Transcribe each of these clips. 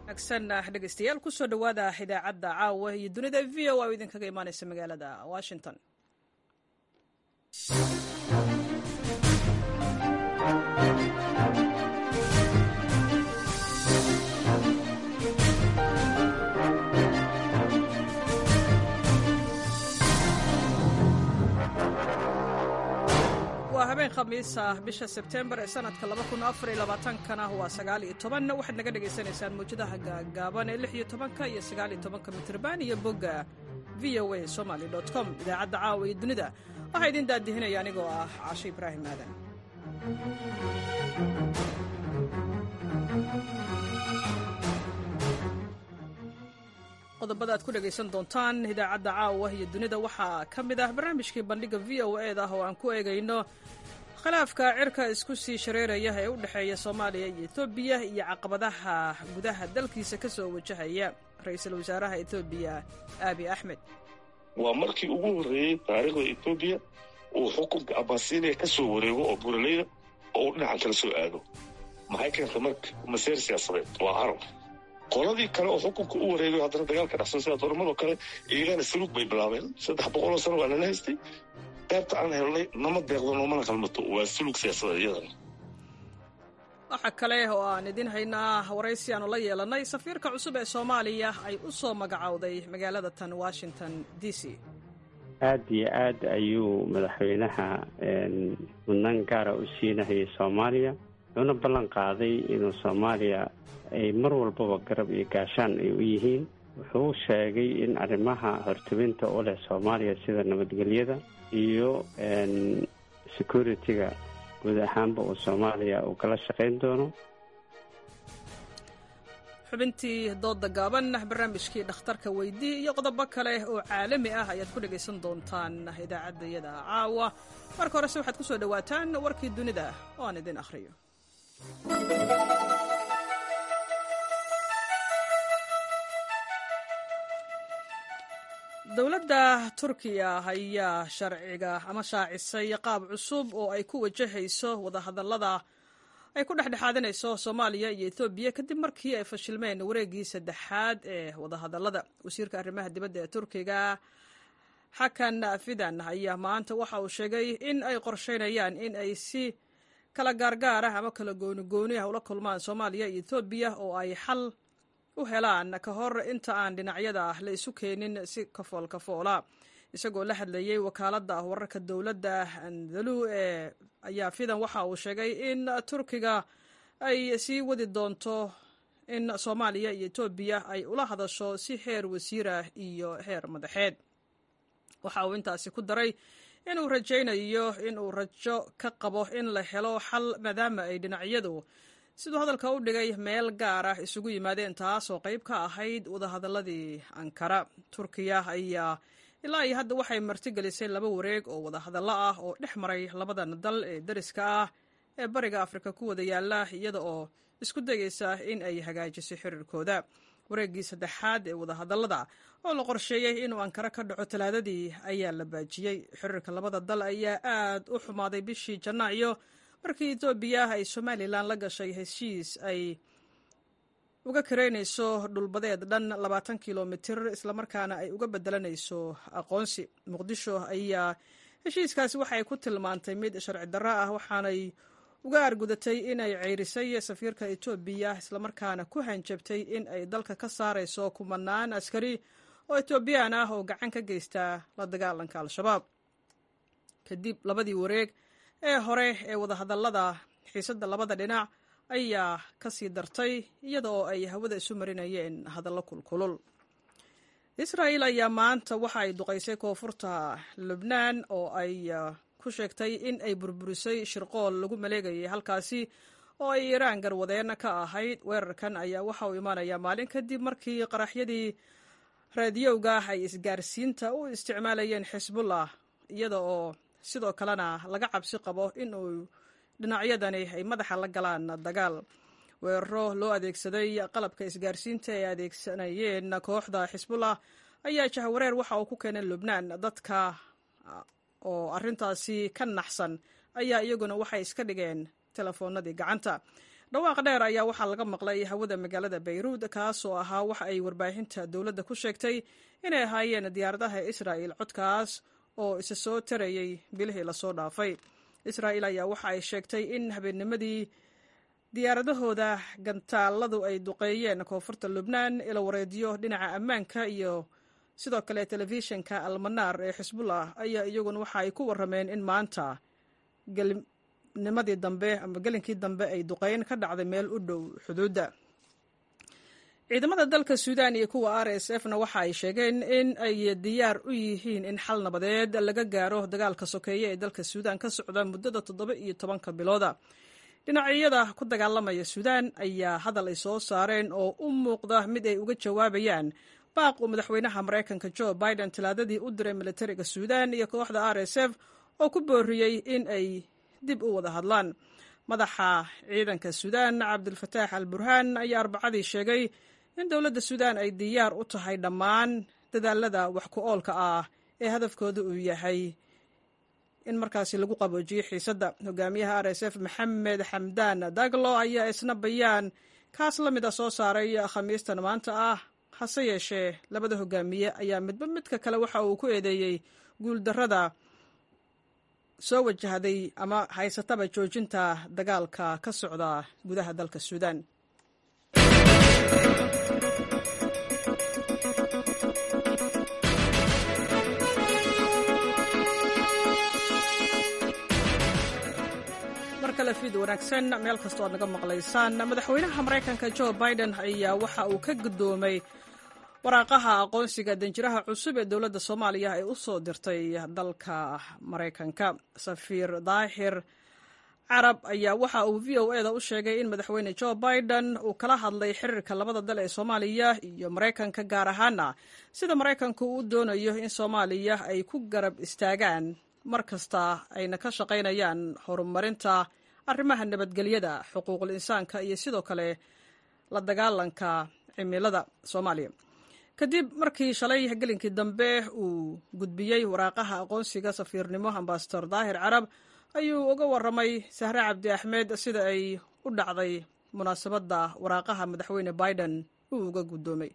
wanaagsan dhegeystayaal kusoo dhowaada idaacadda caawa iyo dunida v o a oo idinkaga imaaneysa magaalada washington waa habeen khamiis ah bisha sebtembar ee sanadka kana waa waxaad naga dhagaysanaysaan mawjadaha gaagaaban ee iyo tobanka iyo sagaaliyo tobanka mitrban iyo bogga v o a somaly com idaacadda caawa iyo dunida waxaa idin daadihinaya anigoo ah casho ibraahim aadan qodobada aad ku dhegaysan doontaan idaacadda caawa iyo dunida waxaa ka mid ah barnaamijkii bandhiga v o e da oo aan ku eegayno khilaafka cirka isku sii shareeraya ee u dhexeeya soomaaliya iyo etoobiya iyo caqabadaha gudaha dalkiisa ka soo wajahaya ra-iisul wasaaraha etoobiya aabi axmed waa markii ugu horreeyey taariikhda etoobiya uu xukunka abasiiniya ka soo wareego oo buraleyda oo uu dhinacan kala soo aado maxay keentay marka maseer siyaasadeed waa carab qoladii kale oo xukunka u wareegayo haddana dagaalka dhexsan sida dooramadoo kale iyagana saluug bay bilaabeen saddex boqoloo sano waa nala haystay qaybta aan helnay nama deeqdo noomana qalmato waa sulug siyaasadeed iyadana waxaa kale oo aan idin haynaa waraysi aanu la yeelannay safiirka cusub ee soomaaliya ay u soo magacowday magaalada tan washington d c aada iyo aad ayuu madaxweynaha mudnaan gaara u siinahayay soomaaliya wuxuuna ballan qaaday inuu soomaaliya ay mar walbaba garab iyo gaashaan ay u yihiin wuxuu sheegay in arrimaha hortubinta u leh soomaaliya sida nabadgelyada iyo security-ga guud ahaanba uu soomaaliya uu kala shaqayn doono xubintii dooda gaaban barnaamijkii dhakhtarka weydii iyo qodobo kale oo caalami ah ayaad ku dhegaysan doontaan idaacaddayada caawa marka horese waxaad ku soo dhowaataan warkii dunida oo aan idin akhriyo dowladda turkiya ayaa sharciga ama shaacisay qaab cusub oo ay ku wajahayso wadahadallada ay ku dhexdhexaadinayso soomaaliya iyo etoobiya kadib markii ay fashilmeen wareeggii saddexaad ee wadahadallada wasiirka arrimaha dibadda ee turkiga xakan fidan ayaa maanta waxa uu sheegay in ay qorsheynayaan in ay si kala gaargaar ah ama kala goonigooni ah ula kulmaan soomaaliya iyo etoobiya oo ay xal u helaan ka hor inta aan dhinacyada la isu keenin si kafool kafoola isagoo la hadlayey wakaaladda wararka dowladda andalu ee ayaa fidan waxa uu sheegay in turkiga ay sii wadi doonto in soomaaliya iyo etoobiya ay ula hadasho si heer wasiirah iyo heer madaxeed waxa uu intaasi ku daray inuu rajaynayo inuu rajo ka qabo in la helo xal maadaama ay dhinacyadu siduu hadalka u dhigay meel gaar ah isugu yimaadeen taasoo qayb ka ahayd wadahadaladii ankara turkiya ayaa ilaa iyo hadda waxay martigelisay laba wareeg oo wadahadallo ah oo dhex maray labadan dal ee dariska ah ee bariga afrika ku wada yaala iyada oo isku dayeysa in ay hagaajiso xiriirkooda wareeggii saddexaad ee wadahadallada oo la qorsheeyey inuu ankara ka dhaco talaadadii ayaa la baajiyey xiriirka labada dal ayaa aad u xumaaday bishii janaayo markii etoobiya ay somalilan la gashay heshiis ay uga kareynayso dhulbadeed dhan labaatan kilomitir islamarkaana ay uga bedelanayso aqoonsi muqdisho ayaa heshiiskaasi waxay ku tilmaantay mid sharci darro ah waxaanay uga argudatay in ay ceyrisay safiirka etoobiya islamarkaana ku hanjabtay in ay dalka ka saarayso kumanaan askari oo etoobiyaan ah oo gacan ka geysta la dagaalanka al-shabaab kadib labadii wareeg ee hore ee wadahadallada xiisadda labada dhinac ayaa ka sii dartay iyada oo ay hawada isu marinayeen hadallo kulkulul israa'il ayaa maanta waxa ay duqaysay koonfurta lubnaan oo ay ku sheegtay in ay burburisay shirqool lagu maleegayay halkaasi oo ay iiraan garwadeen ka ahayd weerarkan ayaa waxa uu imaanayaa maalin kadib markii qaraxyadii raadiyowga ay isgaarsiinta u isticmaalayeen xisbullah iyada oo sidoo kalena laga cabsi qabo in uu dhinacyadani ay madaxa la galaan dagaal weeraro loo adeegsaday qalabka isgaarsiinta ay adeegsanayeen kooxda xisbullah ayaa jahwareer waxa uu ku keenay lubnaan dadka oo arintaasi ka naxsan ayaa iyaguna waxay iska dhigeen telefoonadii gacanta dhawaaq dheer ayaa waxaa laga maqlay hawada magaalada bayruud kaas oo ahaa waxa ay warbaahinta dowladda ku sheegtay inay ahaayeen diyaaradaha israa'il codkaas oo isa soo tarayay bilihii lasoo dhaafay israa'il ayaa waxa ay sheegtay in habeennimadii diyaaradahooda gantaaladu ay duqeeyeen koonfurta lubnaan ila wareedyo dhinaca ammaanka iyo sidoo kale telefishinka almanaar ee xisbullah ayaa iyaguna waxa ay ku warrameen in maanta nimadii dambe ama gelinkii dambe ay duqeyn ka dhacday meel u dhow xuduudda ciidamada dalka suudaan iyo kuwa r s f na waxa ay sheegeen in ay diyaar u yihiin in xal nabadeed laga gaaro dagaalka sokeeye ee dalka suudaan ka socda muddada toddoba iyo tobanka bilooda dhinacyada ku dagaalamaya suudaan ayaa hadal ay soo saareen oo u muuqda mid ay uga jawaabayaan baaq uu madaxweynaha maraykanka jo biden talaadadii u diray militariga suudaan iyo kooxda r s f oo ku booriyey in ay dib u wada hadlaan madaxa ciidanka suudaan cabdulfataax al burhaan ayaa arbacadii sheegay in dowladda suudaan ay diyaar u tahay dhammaan dadaalada wax ku oolka ah ee hadafkooda uu yahay in markaasi lagu qaboojiyo xiisadda hogaamiyaha r s f maxamed xamdaan daglo ayaa isna bayaan kaas la mid a soo saaray khamiistan maanta ah hase yeeshee labada hogaamiye ayaa midba midka kale waxa uu ku eedeeyey guuldarrada soo wajahday ama haysataba joojinta dagaalka ka socda gudaha dalka suudaan mar kale fiid wanaagsan meel kastoo aad naga maqlaysaan madaxweynaha maraykanka jo biden ayaa waxa uu ka guddoomay waraaqaha aqoonsiga danjiraha cusub ee dowladda soomaaliya ay u soo dirtay dalka maraykanka safiir daahir carab ayaa waxa uu v o eda u sheegay in madaxweyne jo biden uu kala hadlay xiriirka labada dal ee soomaaliya iyo maraykanka gaar ahaana sida maraykanku uu doonayo in soomaaliya ay ku garab istaagaan mar kasta ayna ka shaqaynayaan horumarinta arrimaha nabadgelyada xuquuqul insaanka iyo sidoo kale la dagaalanka cimilada soomaaliya kadib markii shalay gelinkii dambe uu gudbiyey waraaqaha aqoonsiga safiirnimo ambasador daahir carab ayuu uga warramay sahre cabdi axmed sida ay u dhacday munaasabadda waraaqaha madaxweyne biden uu uga guddoomay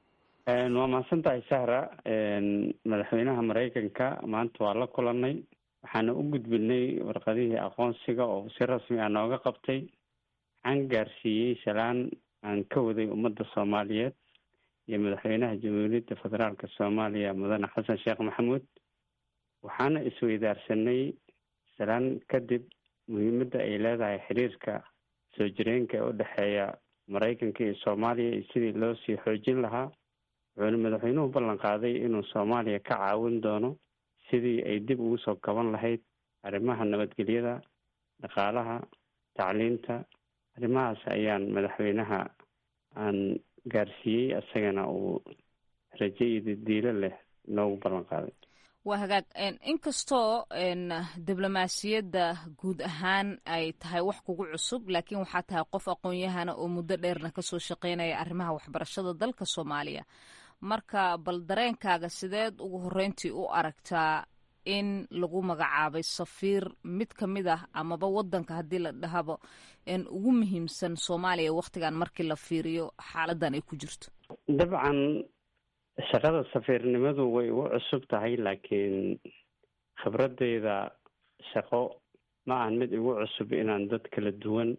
waa mahadsan tahay sahra madaxweynaha maraykanka maanta waa la kulanay waxaana u gudbinay warqadihii aqoonsiga oo si rasmi ah nooga qabtay waxaan gaarsiiyey shalaan aan ka waday ummadda soomaaliyeed iyo madaxweynaha jamhuuriyadda federaalka soomaaliya mudane xasan sheekh maxamuud waxaana isweydaarsanay salaan kadib muhiimadda ay leedahay xiriirka soo jireenka ee u dhexeeya maraykanka iyo soomaaliya iyo sidii loo sii xoojin lahaa wuxuuna madaxweynuhu ballan qaaday inuu soomaaliya ka caawin doono sidii ay dib ugu soo kaban lahayd arrimaha nabadgelyada dhaqaalaha tacliinta arrimahaas ayaan madaxweynaha aan gaarsiiyey isagana uu rajo iyo diilo leh noogu ballan qaaday waa hagaag inkastoo diblomaasiyadda guud ahaan ay tahay wax kugu cusub laakiin waxaa tahay qof aqoon-yahana oo muddo dheerna kasoo shaqeynaya arrimaha waxbarashada dalka soomaaliya marka bal dareenkaaga sideed ugu horreyntii u aragtaa in lagu magacaabay safiir mid ka mid ah amaba wadanka haddii la dhahaba ugu muhiimsan soomaaliya wakhtigan markii la fiiriyo xaaladan ay ku jirto dabcan shaqada safiirnimadu way igu cusub tahay laakiin khibradeyda shaqo ma ahan mid igu cusub inaan dad kala duwan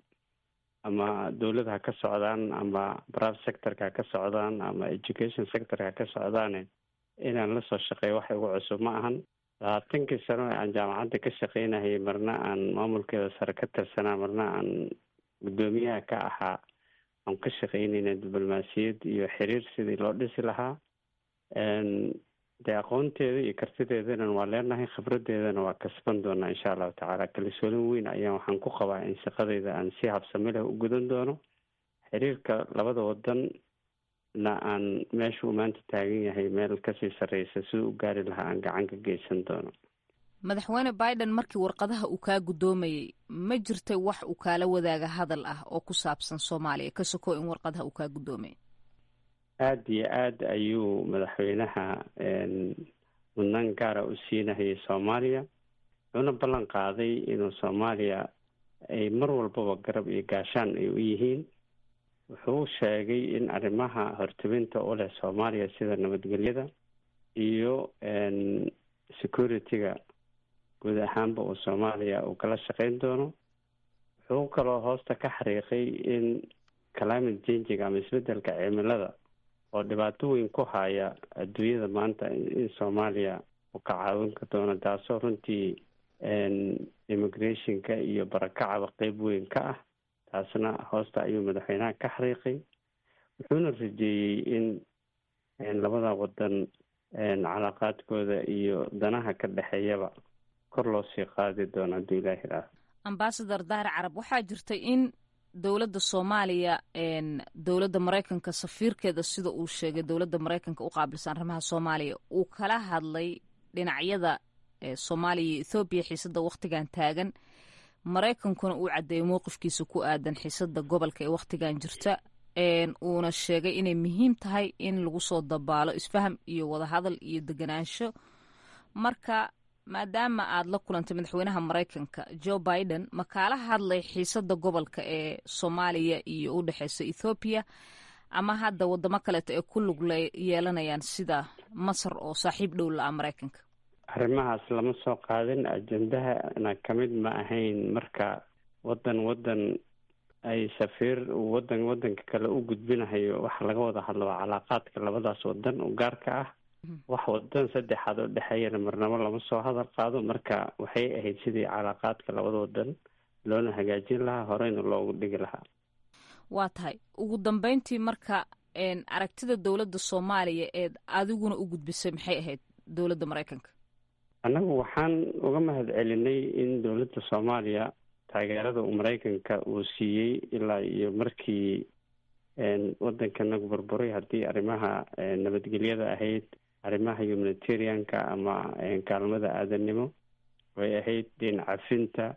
ama dowlad ha ka socdaan ama brave sectorka ha ka socdaan ama education sectorka ha ka socdaane inaan lasoo shaqeeyo wax igu cusub ma ahan labaatankii sano ee aan jaamacadda ka shaqeynahayay marna aan maamulkeeda sare ka tirsanaa marna aan guddoomiyaha ka ahaa aan ka shaqeynayna diblomaasiyad iyo xiriir sidii loo dhisi lahaa dee aqoonteeda iyo kartideedana waa leenahay khibradeedana waa kasban doonaa insha allahu tacaala kalsoolin weyn ayaan waxaan ku qabaa in shaqadeyda aan si habsami leh u gudan doono xiriirka labada wadan na aan meeshuu maanta taagan yahay meel kasii sarreysa siduu u gaari lahaa aan gacan ka geysan doono madaxweyne biden markii warqadaha uu kaa guddoomayey ma jirtay wax uu kaala wadaaga hadal ah oo ku saabsan soomaaliya ka soko in warqadaha uu kaa guddoomayay aada iyo aada ayuu madaxweynaha mudnaan gaara u siinahayay soomaaliya wuxuuna ballan qaaday inuu soomaaliya ay mar walbaba garab iyo gaashaan ay u yihiin wuxuu sheegay in arrimaha hortebinta u leh soomaaliya sida nabadgelyada iyo security-ga guud ahaanba uu soomaaliya uu kala shaqeyn doono wuxuu kaloo hoosta ka xariiqay in climate changiga ama isbedelka cimilada oo dhibaato weyn ku haya adduunyada maanta in soomaaliya uu ka caawin ka doono taasoo runtii immigrationka iyo barakacaba qeyb weyn ka ah taasna hoosta ayuu madaxweynaha ka xariiqay wuxuuna rajeeyey in labada wadan calaaqaadkooda iyo danaha ka dhexeeyaba kor loo sii qaadi doono hadduu ilaahi raaho ambasador dahir carab waxaa jirtay in dowladda soomaaliya dowladda maraykanka safiirkeeda sida uu sheegay dowladda maraykanka u qaabilsan arrimaha soomaaliya uu kala hadlay dhinacyada soomaaliya iyo ethoobiya xiisada wakhtigan taagan maraykankuna uu caddeeyay mowqifkiisa ku aadan xiisada gobolka ee wakhtigan jirta uuna sheegay inay muhiim tahay in lagu soo dabaalo isfaham iyo wadahadal iyo deganaansho marka maadaama aad la kulantay madaxweynaha maraykanka joe biden ma kaala hadlay xiisada gobolka ee soomaaliya iyo u dhexeysa ethoobiya ama hadda wadamo kaleeto ee ku lug yeelanayaan sida masar oo saaxiib dhow la-a maraykanka arrimahaas lama soo qaadin ajendahana kamid ma ahayn marka wadan wadan ay safiir wadan wadanka kale u gudbinahayo waxa laga wada hadlo waa calaaqaadka labadaas wadan u gaarka ah wax wadan saddexaad oo dhexeeyana marnabo lama soo hadal qaado marka waxay ahayd sidii calaaqaadka labada wadan loona hagaajin lahaa horeyna loogu dhigi lahaa waa tahay ugu dambeyntii marka aragtida dowladda soomaaliya eed adiguna u gudbisay maxay ahayd dowladda maraykanka annagu waxaan uga mahad celinay in dowladda soomaaliya taageerada uu maraykanka uu siiyey ilaa iyo markii wadankanagu burburay haddii arrimaha nabadgelyada ahayd arrimaha humanitarianka ama kaalmada aadanimo way ahayd deen cafinta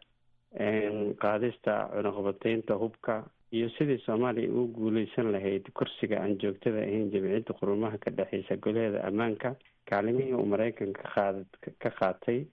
qaadista cunaqabateynta hubka iyo sidii soomaaliya ugu guuleysan lahayd kursiga aan joogtada ahayn jamciyadda qurumaha ka dhexeysa golaheeda ammaanka kaalimihii uu maraykanka qaad ka qaatay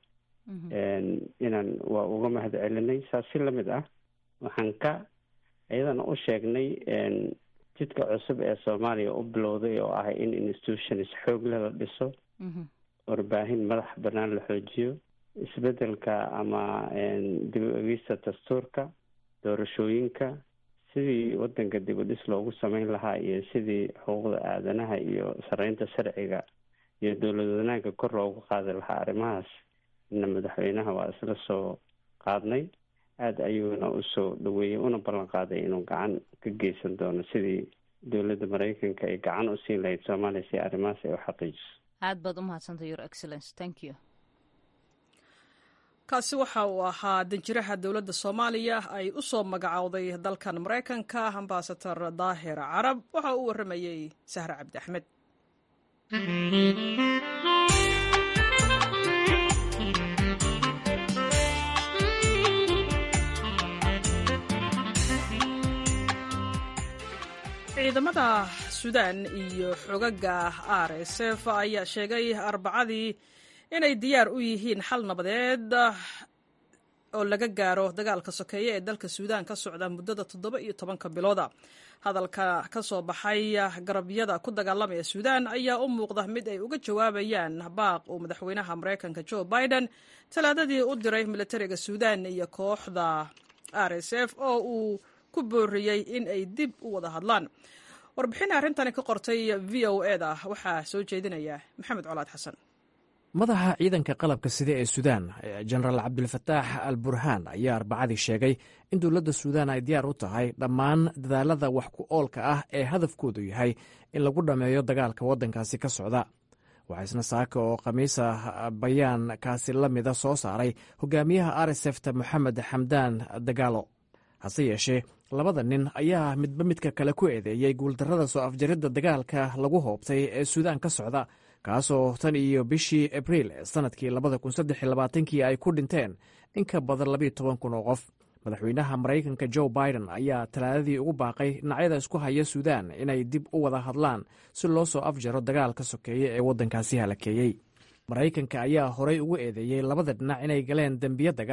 inaan waa uga mahad celinay saas si lamid ah waxaan ka iyadana u sheegnay jidka cusub ee soomaaliya u bilowday oo ah in institutions xoog leh la dhiso warbaahin madax banaan la xoojiyo isbedelka ama dib u egista dastuurka doorashooyinka sidii wadanka dib u dhis loogu sameyn lahaa iyo sidii xuquuqda aadanaha iyo sareynta sharciga iyo dowlad wanaagga kor loogu qaadi lahaa arrimahaas ina madaxweynaha waa isla soo qaadnay aada ayuuna usoo dhaweeyey una ballan qaaday inuu gacan ka geysan doono sidii dowladda maraykanka ay gacan u siin lahayd soomaaliya si arrimahaas ay u xaqiijiso aad baad umahadsantay your excellence thank you kaasi waxa uu ahaa danjiraha dowladda soomaaliya ay u soo magacowday dalkan maraykanka ambasador daahir carab waxa uu warramayey sahre cabdi axmed ciidamada suudaan iyo xogaga r s f ayaa sheegay arbacadii inay diyaar u yihiin xal nabadeed oo laga gaaro dagaalka sokeeye ee dalka suudaan ka socda muddada toddoba iyo tobanka bilooda hadalka ka soo baxay garabyada ku dagaalamaya suudaan ayaa u muuqda mid ay uga jawaabayaan baaq uu madaxweynaha maraykanka joe biden talaadadii u diray militariga suudaan iyo kooxda r s f oo uu ku booriyey in ay dib u wada hadlaan warbixin arrintani ka qortay v o e da waxaa soo jeedinaya maxamed colaad xasan madaxa ciidanka qalabka sida ee suudaan jenaraal cabdilfataax al burhaan ayaa arbacadii sheegay in dowladda suudaan ay diyaar u tahay dhammaan dadaalada wax ku oolka ah ee hadafkoodu yahay in lagu dhammeeyo dagaalka waddankaasi ka socda waxaa isna saaka oo khamiisa bayaan kaasi la mida soo saaray hogaamiyaha arsefta moxamed xamdaan dagaalo hase yeeshee labada nin ayaa midba midka kale ku eedeeyey guuldarrada soo afjaridda dagaalka lagu hoobtay ee suudaan ka socda kaasoo tan iyo bishii abriil sannadkii labada kun saddex labaatankii ay ku dhinteen in ka badan labiyo toban kun oo qof madaxweynaha maraykanka joe biden ayaa talaadadii ugu baaqay dhinacyada isku haya suudaan inay dib u wada hadlaan si loo soo afjaro dagaalka sokeeye ee waddankaasi halakeeyey maraykanka ayaa horay ugu eedeeyey labada dhinac inay galeen dembiyo dagaal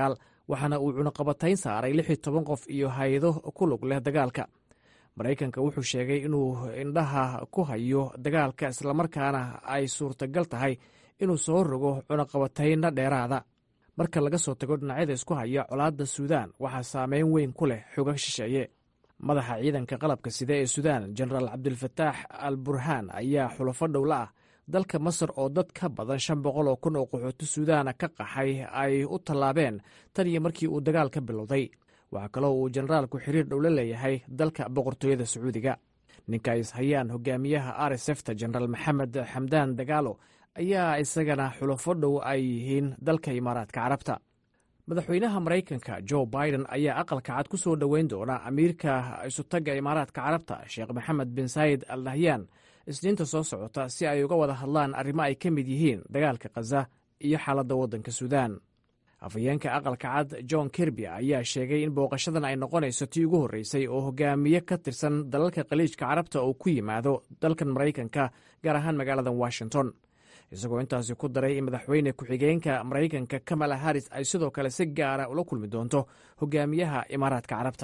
waxaana uu cunaqabatayn saaray lix iyo toban qof iyo hay-ado ku lug leh dagaalka maraykanka wuxuu sheegay inuu indhaha ku hayo dagaalka islamarkaana ay suurtagal tahay inuu soo rogo cunaqabataynna dheeraada marka laga soo tago dhinacyada isku haya colaadda suudaan waxaa saameyn weyn ku leh xoga shisheeye madaxa ciidanka qalabka sida ee suudaan jenaraal cabdilfataax al burhaan ayaa xulafo dhowla ah dalka masar oo dad ka badan shan boqol oo kun oo qaxooti suudaana ka qaxay ay u tallaabeen tan iyo markii uu dagaal ka bilowday waxaa kaloo uu jenaraalku xiriir dhowla leeyahay dalka boqortooyada sacuudiga ninka ay ishayaan hogaamiyaha r s fta jenaraal maxamed xamdaan dagaalo ayaa isagana xulafo dhow ay yihiin dalka imaaraadka carabta madaxweynaha maraykanka jo biden ayaa aqalka cad ku soo dhoweyn doona amiirka isutagga imaaraadka carabta sheekh maxamed bin saayid al nahyan isniinta soo socota si ay uga wada hadlaan arrimo ay ka mid yihiin dagaalka khaza iyo xaaladda waddanka suudaan afhayeenka aqalka cad john kirby ayaa sheegay in booqashadan ay noqonayso tii ugu horreysay oo hogaamiye ka tirsan dalalka khaliijka carabta oo ku yimaado dalkan maraykanka gaar ahaan magaalada washington isagoo intaasi ku daray in madaxweyne ku-xigeenka maraykanka kamala haris ay sidoo kale si gaara ula kulmi doonto hogaamiyaha imaaraadka carabta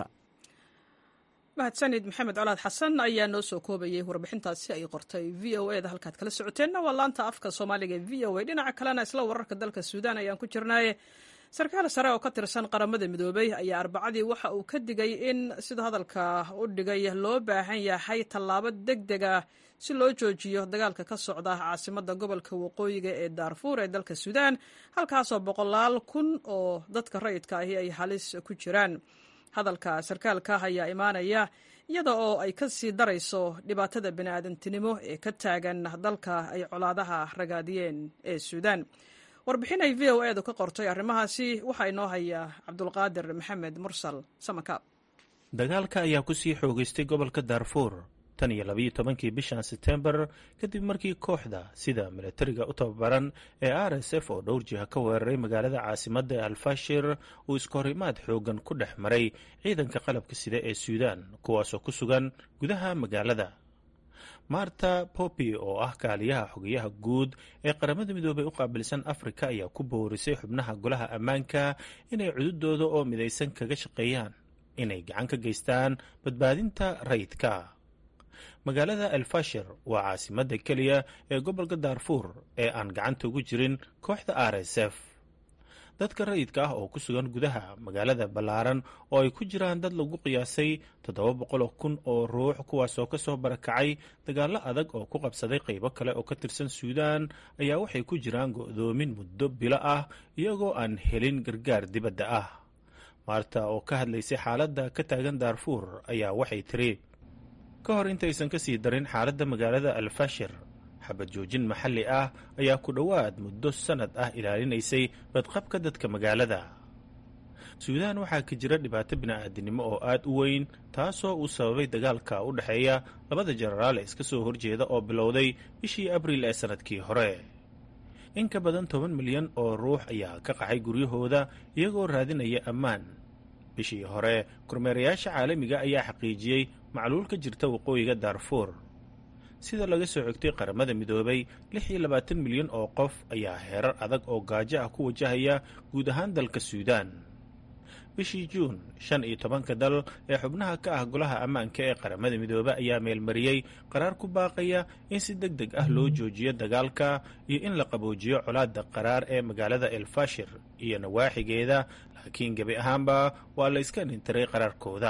mahadsanid maxamed colaad xasan ayaa noo soo koobayay warbixintaasi ay qortay v o e da halkaad kala socoteenna waa laanta afka soomaaliga v o e dhinaca kalena isla wararka dalka suudaan ayaan ku jirnaaye sarkaal sare oo ka tirsan qaramada midoobey ayaa arbacadii waxa uu ka digay in sida hadalka u dhigay loo baahan yahay tallaabo deg deg ah si loo joojiyo dagaalka ka socda caasimada gobolka waqooyiga ee daarfuur ee dalka suudaan halkaasoo boqolaal kun oo dadka rayidka ahi ay halis ku jiraan hadalka sarkaalka ayaa imaanaya iyada oo ay ka sii darayso dhibaatada bini'aadantinimo ee ka taagan dalka ay colaadaha ragaadiyeen ee suudaan warbixin ay v o edu ka qortay arrimahaasi waxaa inoo haya cabdulqaadir maxamed mursal samakaab dagaalka ayaa ku sii xoogaystay gobolka daarfuur tan iyo labayo tobankii bishan setembar kadib markii kooxda sida milatariga u tababaran ee r s f oo dhowr jiha ka weeraray magaalada caasimadda alfashir uu iskahorimaad xoogan ku dhex maray ciidanka qalabka sida ee suudaan kuwaasoo ku sugan gudaha magaalada marta popi oo ah kaaliyaha xogayaha guud ee qaramada midoobey u qaabilsan afrika ayaa ku boorisay xubnaha golaha ammaanka inay cududooda oo midaysan kaga shaqeeyaan inay gacan ka geystaan badbaadinta rayidka magaalada elfashir waa caasimadda keliya ee gobolka daarfuur ee aan gacanta ugu jirin kooxda r s f dadka rayidka ah oo ku sugan gudaha magaalada ballaaran oo ay ku jiraan dad lagu qiyaasay toddoba boqoloo kun oo ruux kuwaasoo ka soo barakacay dagaallo adag oo ku qabsaday qaybo kale oo ka tirsan suudaan ayaa waxay ku jiraan go'doomin muddo bilo ah iyagoo aan helin gargaar dibadda ah maarta oo ka hadlaysay xaaladda ka taagan daarfuur ayaa waxay tiri ka hor intaysan ka sii darin xaaladda magaalada alfashir xabad joojin maxalli ah ayaa ku dhowaad muddo sannad ah ilaalinaysay badqabka dadka magaalada suudaan waxaa ka jira dhibaato bini'aadinimo oo aad u weyn taasoo uu sababay dagaalka u dhexeeya labada jenaraal ee iska soo horjeeda oo bilowday bishii abriil ee sannadkii hore in ka badan toban milyan oo ruux ayaa ka qaxay guryahooda iyagoo raadinaya ammaan bishii hore kormeerayaasha caalamiga ayaa xaqiijiyey macluul ka jirta waqooyiga daarfuur sida laga soo xigtay qaramada midoobay lix iyo labaatan milyan oo qof ayaa heerar adag oo gaajo ah ku wajahaya guud ahaan dalka suudaan bishii juun shan iyo tobanka dal ee xubnaha ka ah golaha ammaanka ee qaramada midoobe ayaa meelmariyey qaraar ku baaqaya in si deg deg ah loo joojiyo dagaalka iyo in la qaboojiyo colaadda qaraar ee magaalada elfashir iyo nawaaxigeeda laakiin gebi ahaanba waa la iska dhintiray qaraarkooda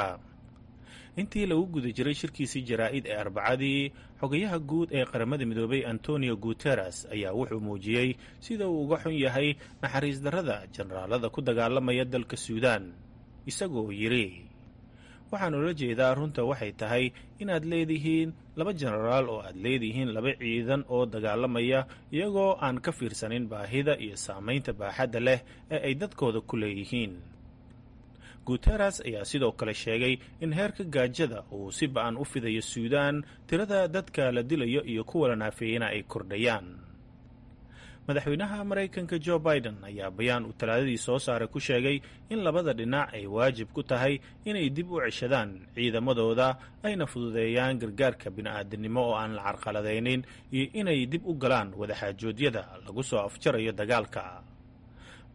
intii lagu guda jiray shirkiisii jaraa'id ee arbacadii xogayaha guud ee qaramada midoobay antonio guteres ayaa wuxuu muujiyey sida uu uga xun yahay naxariis darrada jenaraalada ku dagaalamaya dalka suudaan isagoo yidhi waxaan ula jeedaa runta waxay tahay inaad leedihiin laba jenaraal oo aad leedihiin laba ciidan oo dagaalamaya iyagoo aan ka fiirsanin baahida iyo saamaynta baaxadda leh ee ay dadkooda ku leeyihiin guteres ayaa sidoo kale sheegay in heerka gaajada uu si ba-an u fidayo suudaan tirada dadka la dilayo iyo kuwa la naafeeyena ay kordhayaan madaxweynaha maraykanka jo biden ayaa bayaan uu talaadadii soo saaray ku sheegay in labada dhinac ay waajib ku tahay inay dib u ceshadaan ciidamadooda ayna fududeeyaan gargaarka bini'aadanimo oo aan la carqaladaynin iyo inay dib u galaan wadaxaajoodyada lagu soo afjarayo dagaalka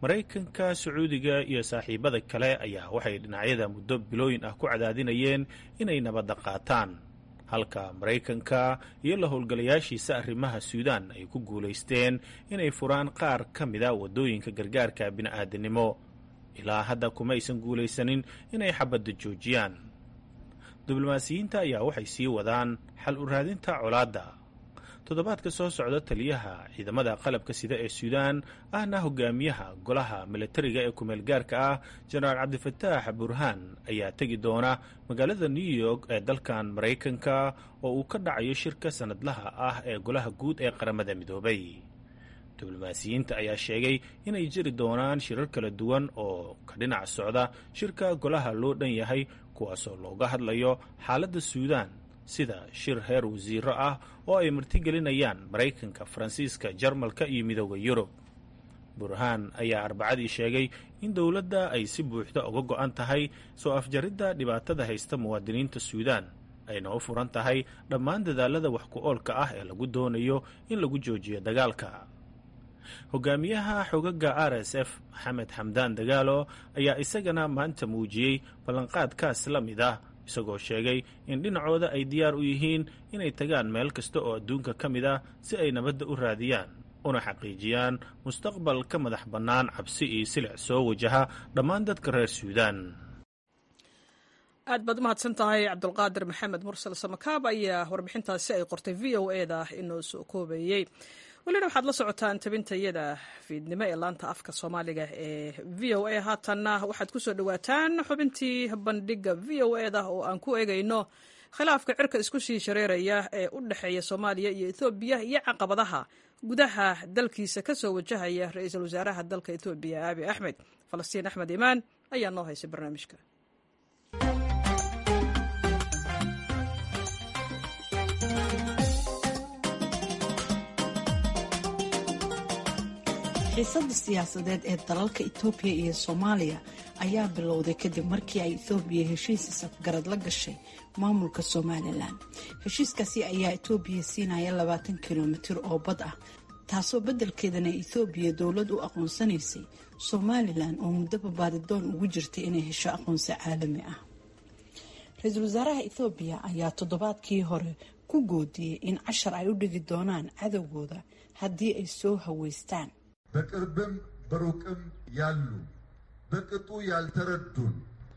maraykanka sacuudiga iyo saaxiibada kale ayaa waxay dhinacyada muddo bilooyin ah ku cadaadinayeen inay nabadda qaataan halka maraykanka iyo la howlgalayaashiisa arrimaha suudaan ay ku guulaysteen inay furaan qaar ka mida waddooyinka gargaarka bini'aadanimo ilaa hadda kuma aysan guulaysanin inay xabadda joojiyaan diblomaasiyiinta ayaa waxay sii wadaan xal u raadinta colaadda toddobaadka soo socda taliyaha ciidamada qalabka sida ee suudaan ahna hogaamiyaha golaha milatariga ee kumeel gaarka ah jenaraal cabdifataax burhaan ayaa tegi doona magaalada new york ee dalkan maraykanka oo uu ka dhacayo shirka sannadlaha ah ee golaha guud ee qaramada midoobay diblomaasiyiinta ayaa sheegay inay jiri doonaan shirar kala duwan oo ka dhinac socda shirka golaha loo dhan yahay kuwaasoo looga hadlayo xaaladda suudaan sida shir heer wasiiro ah oo ay martigelinayaan maraykanka faransiiska jarmalka iyo midooda yurub burhaan ayaa arbacadii sheegay in dowladda ay si buuxda uga go-an tahay soo afjaridda dhibaatada haysta muwaadiniinta suudaan ayna u furan tahay dhammaan dadaalada wax ku oolka ah ee lagu doonayo in lagu joojiyo dagaalka hogaamiyaha xogaga r s f maxamed xamdaan dagaalo ayaa isagana maanta muujiyey ballanqaadkaas la mid ah isagoo sheegay in dhinacooda ay diyaar u yihiin inay tagaan meel kasta oo adduunka ka mid ah si ay nabadda u raadiyaan una xaqiijiyaan mustaqbal ka madax bannaan cabsi iyo silic soo wajaha dhammaan dadka reer suudaan aad baad u mahadsan tahay cabdulqaadir maxamed mursal samakaab ayaa warbixintaasi ay qortay v o e da inoo soo koobeeyey welina waxaad la socotaan tabintayada fiidnimo ee laanta afka soomaaliga ee v o a haatanna waxaad kusoo dhawaataan xubintii bandhiga v o e da oo aan ku eegayno khilaafka cirka isku sii shareeraya ee u dhexeeya soomaaliya iyo ethoobiya iyo caqabadaha gudaha dalkiisa ka soo wajahaya ra-iisul wasaaraha dalka ethoobiya aabi axmed falastiin axmed imaan ayaa noo haysay barnaamijka xiisadda siyaasadeed ee dalalka etoobiya iyo soomaaliya ayaa bilowday kadib markii ay ethoobiya heshiis isafgarad la gashay maamulka somalilan heshiiskaasi ayaa etoobiya siinaya labaatan kilomitir oo bad ah taasoo beddelkeedana ethoobiya dowlad u aqoonsanaysay somalilan oo muddoba baadidoon ugu jirtay inay hesho aqoonsi caalami ah ra-iisul wasaaraha ethoobiya ayaa toddobaadkii hore ku goodiyey in cashar ay u dhigi doonaan cadowgooda haddii ay soo haweystaan በቅርብም በሩቅም ያሉ በቅጡ ያልተረዱን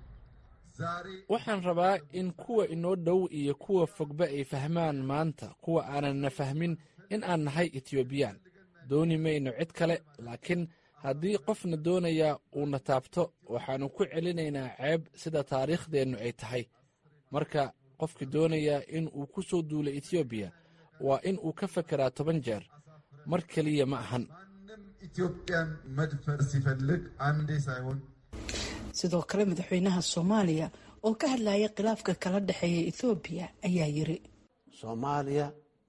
ዛሬ waxaan rabaa in kuwa inoo dhow iyo kuwa fogba ay fahmaan maanta kuwa aananna fahmin in aan nahay etiobiyaan dooni mayno cid kale laakiin haddii qofna doonayaa uuna taabto waxaannu ku celinaynaa ceeb sida taariikhdeennu ay tahay marka qofkii doonayaa in uu ku soo duulo etoobiya waa in uu ka fekeraa toban jeer mar keliya ma ahan ኢትዮጵያን መድፈር ሲፈልግ አንዴ ሳይሆን sidoo kale madaxweynaha soomaaliya oo ka hadlaya khilaafka kala dhexeeya ethoobiya ayaa yiri soomaaliya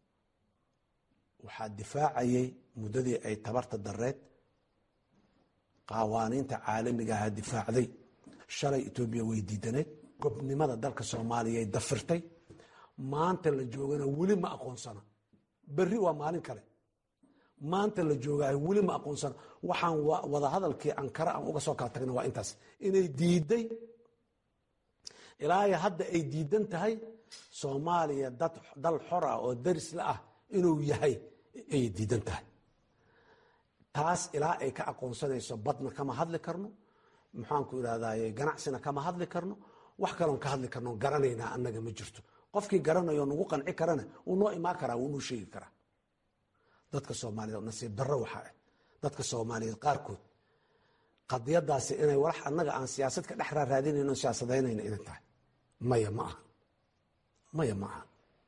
waxaa difaacayay muddadii ay tabarta dareed qawaaniinta caalamigaha difaacday shalay etoobiya way diidaneed gobnimada dalka soomaaliyay dafirtay maanta la joogana weli ma aqoonsana berri waa maalin kale maanta la joogaayo weli ma aqoonsana waxaan wadahadalkii ankara aan uga soo kala tagna waa intaas inay diiday ilaahay hadda ay diidan tahay soomaaliya dal xor ah oo darisla ah inuu yahay ayay diidan tahay taas ilaa ay ka aqoonsanayso badna kama hadli karno maxaanku idhahdaye ganacsina kama hadli karno wax kaloon ka hadli karno garanaynaa annaga ma jirto qofkii garanayo nagu qanci karana wuu noo imaan karaa wuu noo sheegi karaa dadka soomaaliyeed nasiib darro waxaa ah dadka soomaaliyeed qaarkood qadiyadaasi inay walax annaga aan siyaasad ka dhex raaraadinayno siyaasadaynayna inay tahay maya ma aha maya ma aha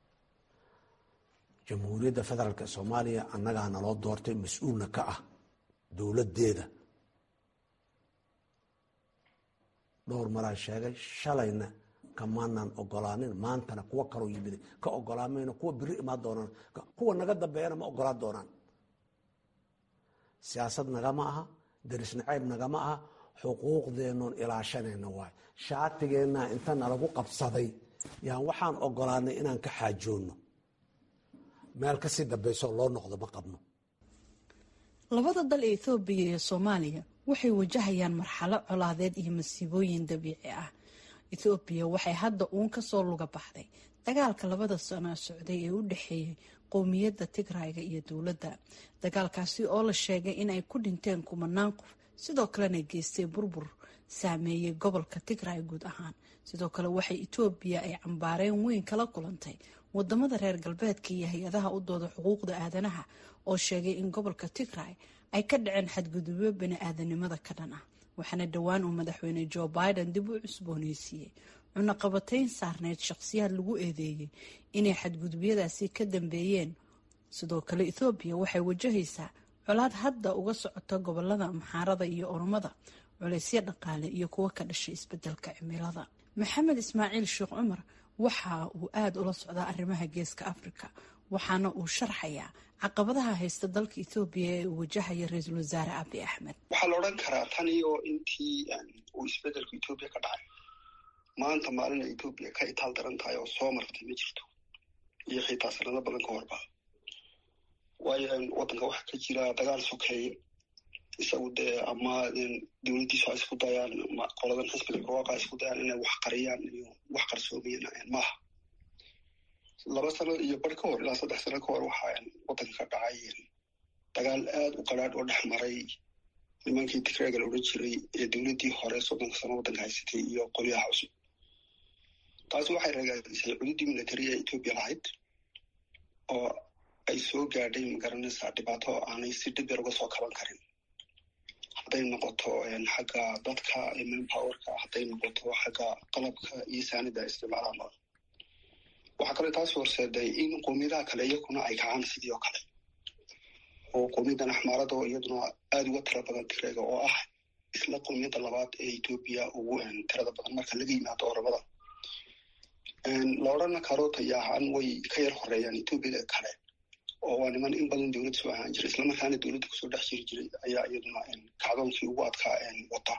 jamhuuriyadda federaalk ee soomaaliya annagaa naloo doortay mas-uulna ka ah dowladdeeda dhowr maraa sheegay shalayna kamaanaan ogolaanin maantana kuwo kaloo yimiday ka ogolaamayno kuwa biri imaan doonaan kuwa naga dambeeyana ma ogolaan doonaan siyaasad nagama aha daris nacayb nagama aha xuquuqdeennoon ilaashanayna waay shaatigeenna inta nalagu qabsaday yaan waxaan ogolaanay inaan ka xaajoonno meel kasii dambaysoo loo noqdo ma qabno labada dal ee ethoobiya iyo soomaaliya waxay wajahayaan marxalo colaadeed iyo masiibooyin dabiici ah ethoobiya waxay hadda uun kasoo luga baxday dagaalka labada sano socday ee u dhexeeyay qowmiyadda tigrayga iyo dowladda dagaalkaasi oo la sheegay in ay ku dhinteen kumanaan qof sidoo kalena geystay burbur saameeyey gobolka tigray guud ahaan sidoo kale waxay etoobiya ay cambaareen weyn kala kulantay wadamada reer galbeedka iyo hay-adaha u dooda xuquuqda aadanaha oo sheegay in gobolka tigray ay ka dhaceen xadgudubyo bani-aadanimada ka dhan ah waxaana dhowaan uu madaxweyne joe biden dib u cusbooneysiiyey cunaqabatayn saarneyd shaqsiyaad lagu eedeeyey inay xadgudubyadaasi ka dambeeyeen sidoo kale ethoobiya waxay wajahaysaa colaad hadda uga socota gobolada maxaarada iyo oromada culeysyo dhaqaale iyo kuwo ka dhashay isbedelka cimilada maxamed ismaaciil sheekh cumar waxa uu aada ula socdaa arrimaha geeska afrika waxaana uu sharxayaa caqabadaha haysta dalka ethoobiya ee uu wajahaya ra-iisul wasaare abi axmed waxaa la odhan karaa tan iyo intii uu isbedelku etoobiya ka dhacay maanta maalina etoobiya ka itaal daran tahay oo soo martay ma jirto iyo xitaa sanado badan ka horba waayo waddanka waxaa ka jira dagaal sokeeye isagu dee ama dowladdiisu ha isku dayaan ama qoladan xisbiga barwaaqa ha isku dayaan inay wax qariyaan iyo wax qarsoomayaan maaha laba sano iyo bar ka hor ilaa saddex sano ka hor waxaa waddanka ka dhacay dagaal aad u qadhaadh oo dhex maray nimankii tigreega la odhan jiray ee dowladdii hore soddonka sano waddanka haysatay iyo qolyaha cusub taasi waxay ragaadisay cududii military ee etoobiya lahayd oo ay soo gaadhay magaranaysaa dhibaato aanay si dhib yar uga soo kaban karin hadday noqoto xagga dadka manpowerka hadday noqoto xagga qalabka iyo saanida isticmaalaan waxaa kale taasi horseeday in qoomiyadaha kale iyakuna ay kacaan sidii oo kale oo qowmiyadan axmaarada oo iyaduna aada uga tira badan tireega oo ah isla qowmiyadda labaad ee etoobiya ugu tirada badan marka laga yimaado oromada la odhana karo tayahaan way ka yar horeeyaan etoobiyada kale oo waa niman in badan dowlad soo ahaan jiray islamarkaana dowladda kusoo dhex jiri jiray ayaa iyaduna kacdoonkii ugu adkaa wata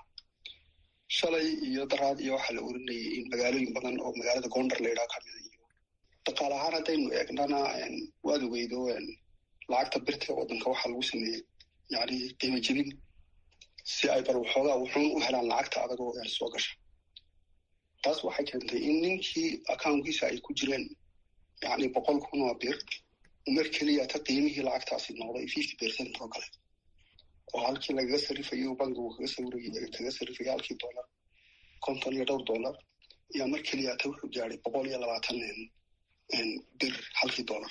shalay iyo daraad iyo waxaa la oranayay in magaalooyin badan oo magaalada gondar la yidhaha kamida iyo dhaqaale ahaan haddaynu eegnana waad ogeydo lacagta birta ee waddanka waxaa lagu sameeyey yani qiimo jebin si ay bal waxoogaa wuxuun u helaan lacagta adagoo soo gasha taas waxay keentay in ninkii accounkiisa ay ku jireen yani boqol kun oo bir mar keliya ta qiimihii lacagtaasi noqday fifty percent oo kale oo halkii lagaga sarifayo bankigu kaga sawirayy kaga sarifaya halkii dollar konton iyo dhowr dollar ayaa mar keliya ta wuxuu gaadhay boqol iyo labaatan bir halkii dollar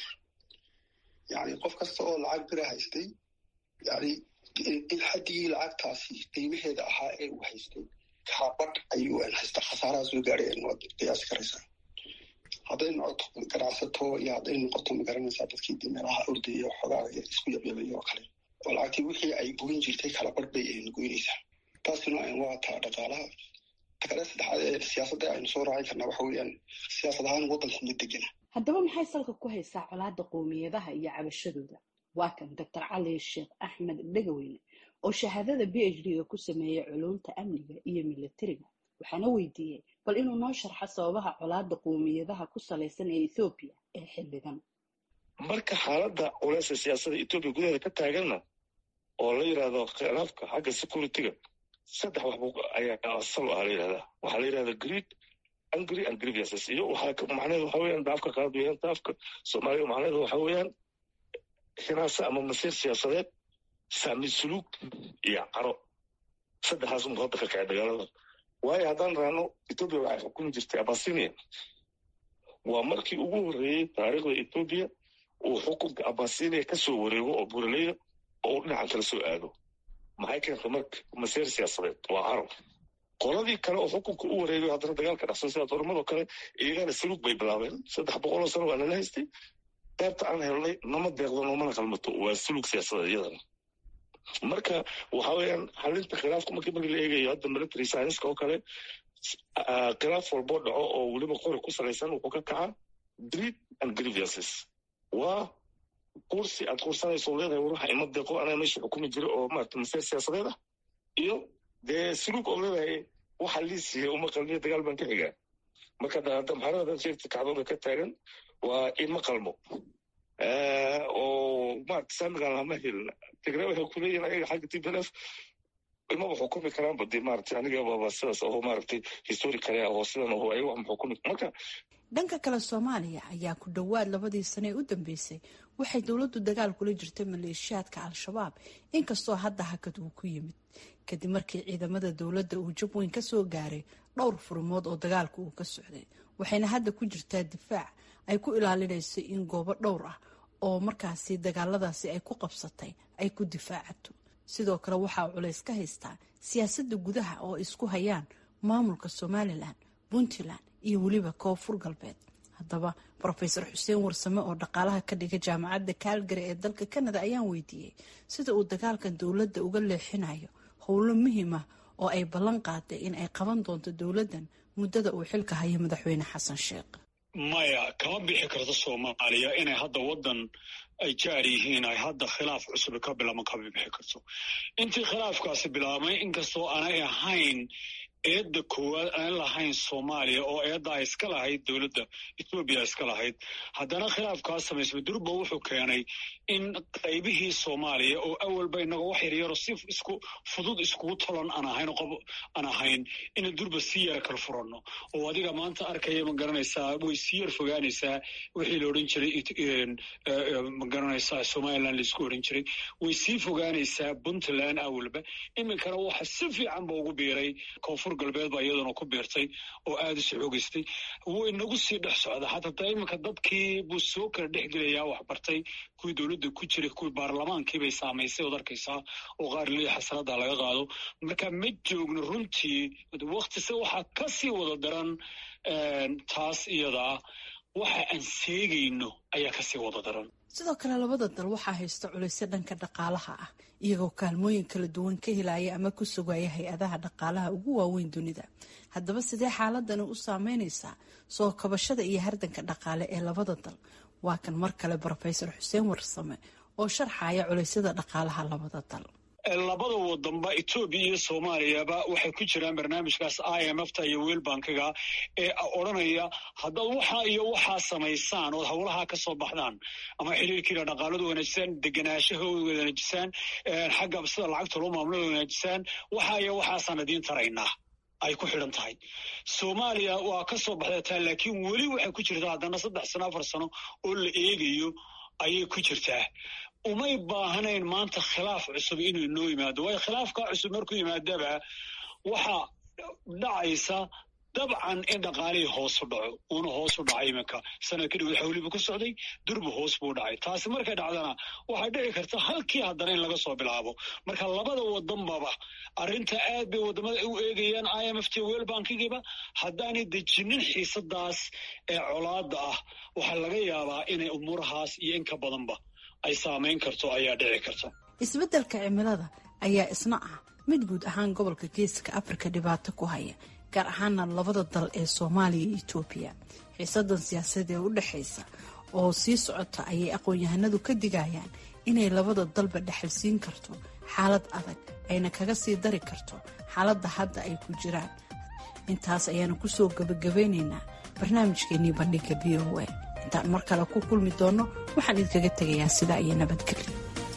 yani qof kasta oo lacag bira haystay yani xadigii lacagtaasi qiimaheeda ahaa ee uu haystay kaabadh ayuu haysta khasaaraha soo gaadhay waad qiyaasi karaysaa hadday noqoto ganacsato iyo hadday noqoto magaranaysaa dadkii de meelaha ordaya xoogaa isku yabyabay oo kale oo lacagtii wixii ay goyn jirtay kala barh bay goynaysaa taasina waa taa dhaqaalaha takale saddexaad ee siyaasadda aynu soo raacin karnaa waxa weeyaan siyaasad ahaan waddanku ma degena haddaba maxay salka ku haysaa colaadda qowmiyadaha iyo cabashadooda waa kan doctor cali sheekh axmed dhegaweyne oo shahaadada b h d-ga ku sameeyay culumta amniga iyo militariga waxaana weydiiyey bal inuu noo sharxo sababaha colaadda qowmiyadaha ku salaysan ee ethoobiya ee xilligan marka xaaladda culeysa siyaasadda etoobiya gudaheeda ka taaganna oo la yidhahdo khilaafka xagga security-ga saddex waxbu ayaa asal ah la yidhahdaa waxaa la yidhahdaa greed angry and grievances iyo waxaa macnaheedu waxa weeyaan daafka qaad weeyaan daafka soomaaliga macnaheedu waxa weeyaan hinaasa ama masiir siyaasadeed saami suluug iyo caro saddexdaas unba hadda ka kacay dagaalada waayo haddaan raano etoobiya waxay xukumi jirtay abasinia waa markii ugu horreeyey taariikhda etoobiya uu xukunka abasinia ka soo wareego oo buraleyda oo uu dhinacan kala soo aado maxay keentay marka masiir siyaasadeed waa caro qoladii kale oo xukunka u wareegayo haddana dagaalka dhacsan sida dooramadoo kale iyagana saluug bay bilaabeen saddex boqoloo sano waa nala haystay qaybta aan helnay nama deeqdo noomana qalmato waa saluug siyaasadeed iyadana marka waxa weeyaan xalinta khilaafka markii markii la eegayo hadda military scienceska oo kale khilaaf walboo dhaco oo weliba qori ku salaysan wuxuu ka kacaa greed and grievances waa kursi aad kursanayso leedahay waruxa ima deeqo anaa meesha xukumi jira oo maarata masiir siyaasadeed ah iyo dee saluug oo leedahay waxa liisiya uma qalmiyo dagaal baan ka xigaa marka hadda maxaarada dad sheegta kacdooda ka taagan waa ima qalmo oo maarata saamigan lama helin tigre waxay kuleeyihin ayaga xagga t b l f imaba xukumi karaanba dee maaragtay anigababa sidaas aho maaragtay historicale ah oo sidan aho ayaga wax ma xukumi marka dhanka kale soomaaliya ayaa ku dhowaad labadii sane ee u dambeysay waxay dowladdu dagaal kula jirtay maleeshiyaadka al-shabaab inkastoo hadda hakad uu ku yimid kadib markii ciidamada dowladda uu jab weyn kasoo gaaray dhowr furmood oo dagaalku uu ka socday waxayna hadda ku jirtaa difaac ay ku ilaalinayso in goobo dhowr ah oo markaasi dagaaladaasi ay ku qabsatay ay ku difaacato sidoo kale waxaa culays ka haystaa siyaasadda gudaha oo isku hayaan maamulka somalilan puntland iyo weliba koonfur galbeed haddaba rofeor xuseen warsame oo dhaqaalaha ka dhiga jaamacadda kaalgari ee dalka canada ayaan weydiiyey sida uu dagaalkan dowladda uga leexinayo howlo muhiim ah oo ay ballan qaaday in ay qaban doonto dowladdan muddada uu xilka hayo madaxweyne xasan sheekh maya kama bixi karto soomaaliya inay hadda waddan ay jaar yihiin ay hadda khilaaf cusub ka bilaaban kama bixi karto intii khilaafkaasi bilaabmay inkastoo aanay ahayn eedda koowaad aan lahayn soomaaliya oo eedda ay iska lahayd dowladda ethoobiya iska lahayd haddana khilaafkaas samaysmay durba wuxuu keenay in qaybihii soomaaliya oo awalba inaga wax yaryaro si isku fudud iskugu tolan aan ahayn qob aan ahayn ina durba si yara kala furanno oo adiga maanta arkaya ma garanaysaa way sii yar fogaanaysaa wixii la odhan jiray ma garanaysaa somaliland laisku odhan jiray way sii fogaanaysaa puntland awalba iminkana waxa si fiican ba ugu biiray koonfur galbeed baa iyaduna ku biirtay oo aada isu xoogeystay wuu inagu sii dhex socda xataa iminka dadkii buu soo kala dhex gelayaa wax bartay kuwii dowladda ku jiray kuwii baarlamaankiibay saamaysay ood arkaysaa oo qaar lii xasanada laga qaado marka ma joogno runtii waktise waxaa ka sii wada daran taas iyadaa waxa aan seegayno ayaa kasii wada daran sidoo kale labada dal waxaa haysta culaysyo dhanka dhaqaalaha ah iyagoo kaalmooyin kala duwan ka helaya ama ku sugaya hay-adaha dhaqaalaha ugu waaweyn dunida haddaba sidee xaaladani u saameynaysaa soo kabashada iyo hardanka dhaqaale ee labada dal waa kan mar kale rofesor xuseen warsame oo sharxaya culeysyada dhaqaalaha labada dal labada wadanba etoobiya iyo soomaaliyaba waxay ku jiraan barnaamijkaas i m f ta iyo weel bankiga ee odranaya haddaad waxaa iyo waxaa samaysaan ood howlahaa ka soo baxdaan ama xiriirkiina dhaqaaladu wanaajisaan deganaashahooda wanaajisaan xagga sida lacagta loo maamulada wanaajisaan waxaa iyo waxaasaan idiin taraynaa ay ku xidhan tahay soomaaliya waa ka soo baxdataa laakiin weli waxay ku jirtaa haddana saddex sano afar sano oo la eegayo ayay ku jirtaa umay baahnayn maanta khilaaf cusub inuu inoo yimaado waayo khilaafkaa cusub markuu yimaadaba waxaa dhacaysa dabcan in dhaqaalihii hoosu dhaco uuna hoosu dhacay iminka sanad kadhib waxa weliba ku socday durba hoos buu dhacay taasi markay dhacdana waxay dhici karta halkii haddana in laga soo bilaabo marka labada wadanbaba arrinta aad bay wadamada u eegayaan i m f t wel bankigiiba haddaanay dejinin xiisadaas ee colaada ah waxaa laga yaabaa inay umuurahaas iyo in ka badanba ay saamayn karto ayaa dhici karta isbeddelka cimilada ayaa isna ah mid guud ahaan gobolka geeska afrika dhibaato ku haya gaar ahaana labada dal ee soomaaliya iyo etoobiya xiisadan siyaasadeed ee u dhexaysa oo sii socota ayay aqoon-yahanadu ka digayaan inay labada dalba dhexalsiin karto xaalad adag ayna kaga sii dari karto xaaladda hadda ay ku jiraan intaas ayaanu kusoo gabagabeynaynaa barnaamijkeenii bandhiga v o a intaan mar kale ku kulmi doonno waxaan idinkaga tegayaa sidaa iyo nabadgelyo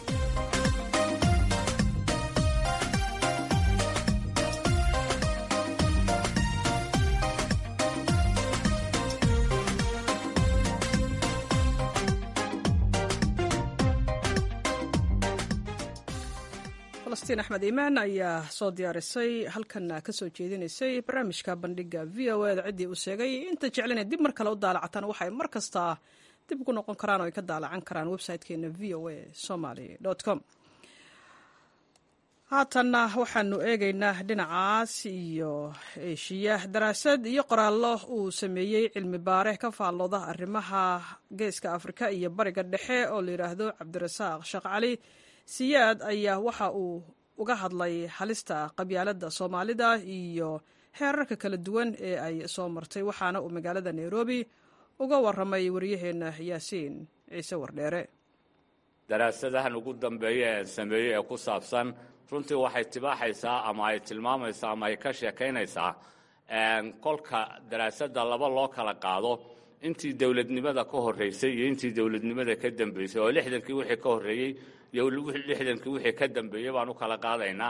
falastiin axmed iimaan ayaa soo diyaarisay halkanna ka soo jeedinaysay barnaamijka bandhiga v o eda ciddii uu sheegay inta jeclina dib mar kale u daalacataan waxay mar kastaa dib ugu noqon karaan oo ay ka daalacan karaan website-keena v o a somaly com haatanna waxaanu eegaynaa dhinacaas iyo eeshiya daraasad iyo qoraallo uu sameeyey cilmi baare ka faallooda arrimaha geeska afrika iyo bariga dhexe oo la yidhaahdo cabdirasaaq sheekh cali siyaad ayaa waxa uu uga hadlay halista qabyaaladda soomaalida iyo heerarka kala duwan ee ay soo martay waxaana uu magaalada nairobi uga waramay waryaheena yaasiin ciise wardheere daraasadahan ugu dambeeya ee sameeyey ee ku saabsan runtii waxay tibaaxaysaa ama ay tilmaamaysaa ama ay ka sheekaynaysaa kolka daraasadda laba loo kala qaado intii dowladnimada ka horreysay iyo intii dowladnimada ka dambeysay oo lixdankii wixii ka horreeyey iyo lixdankii wixii ka dambeeyey baan u kala qaadaynaa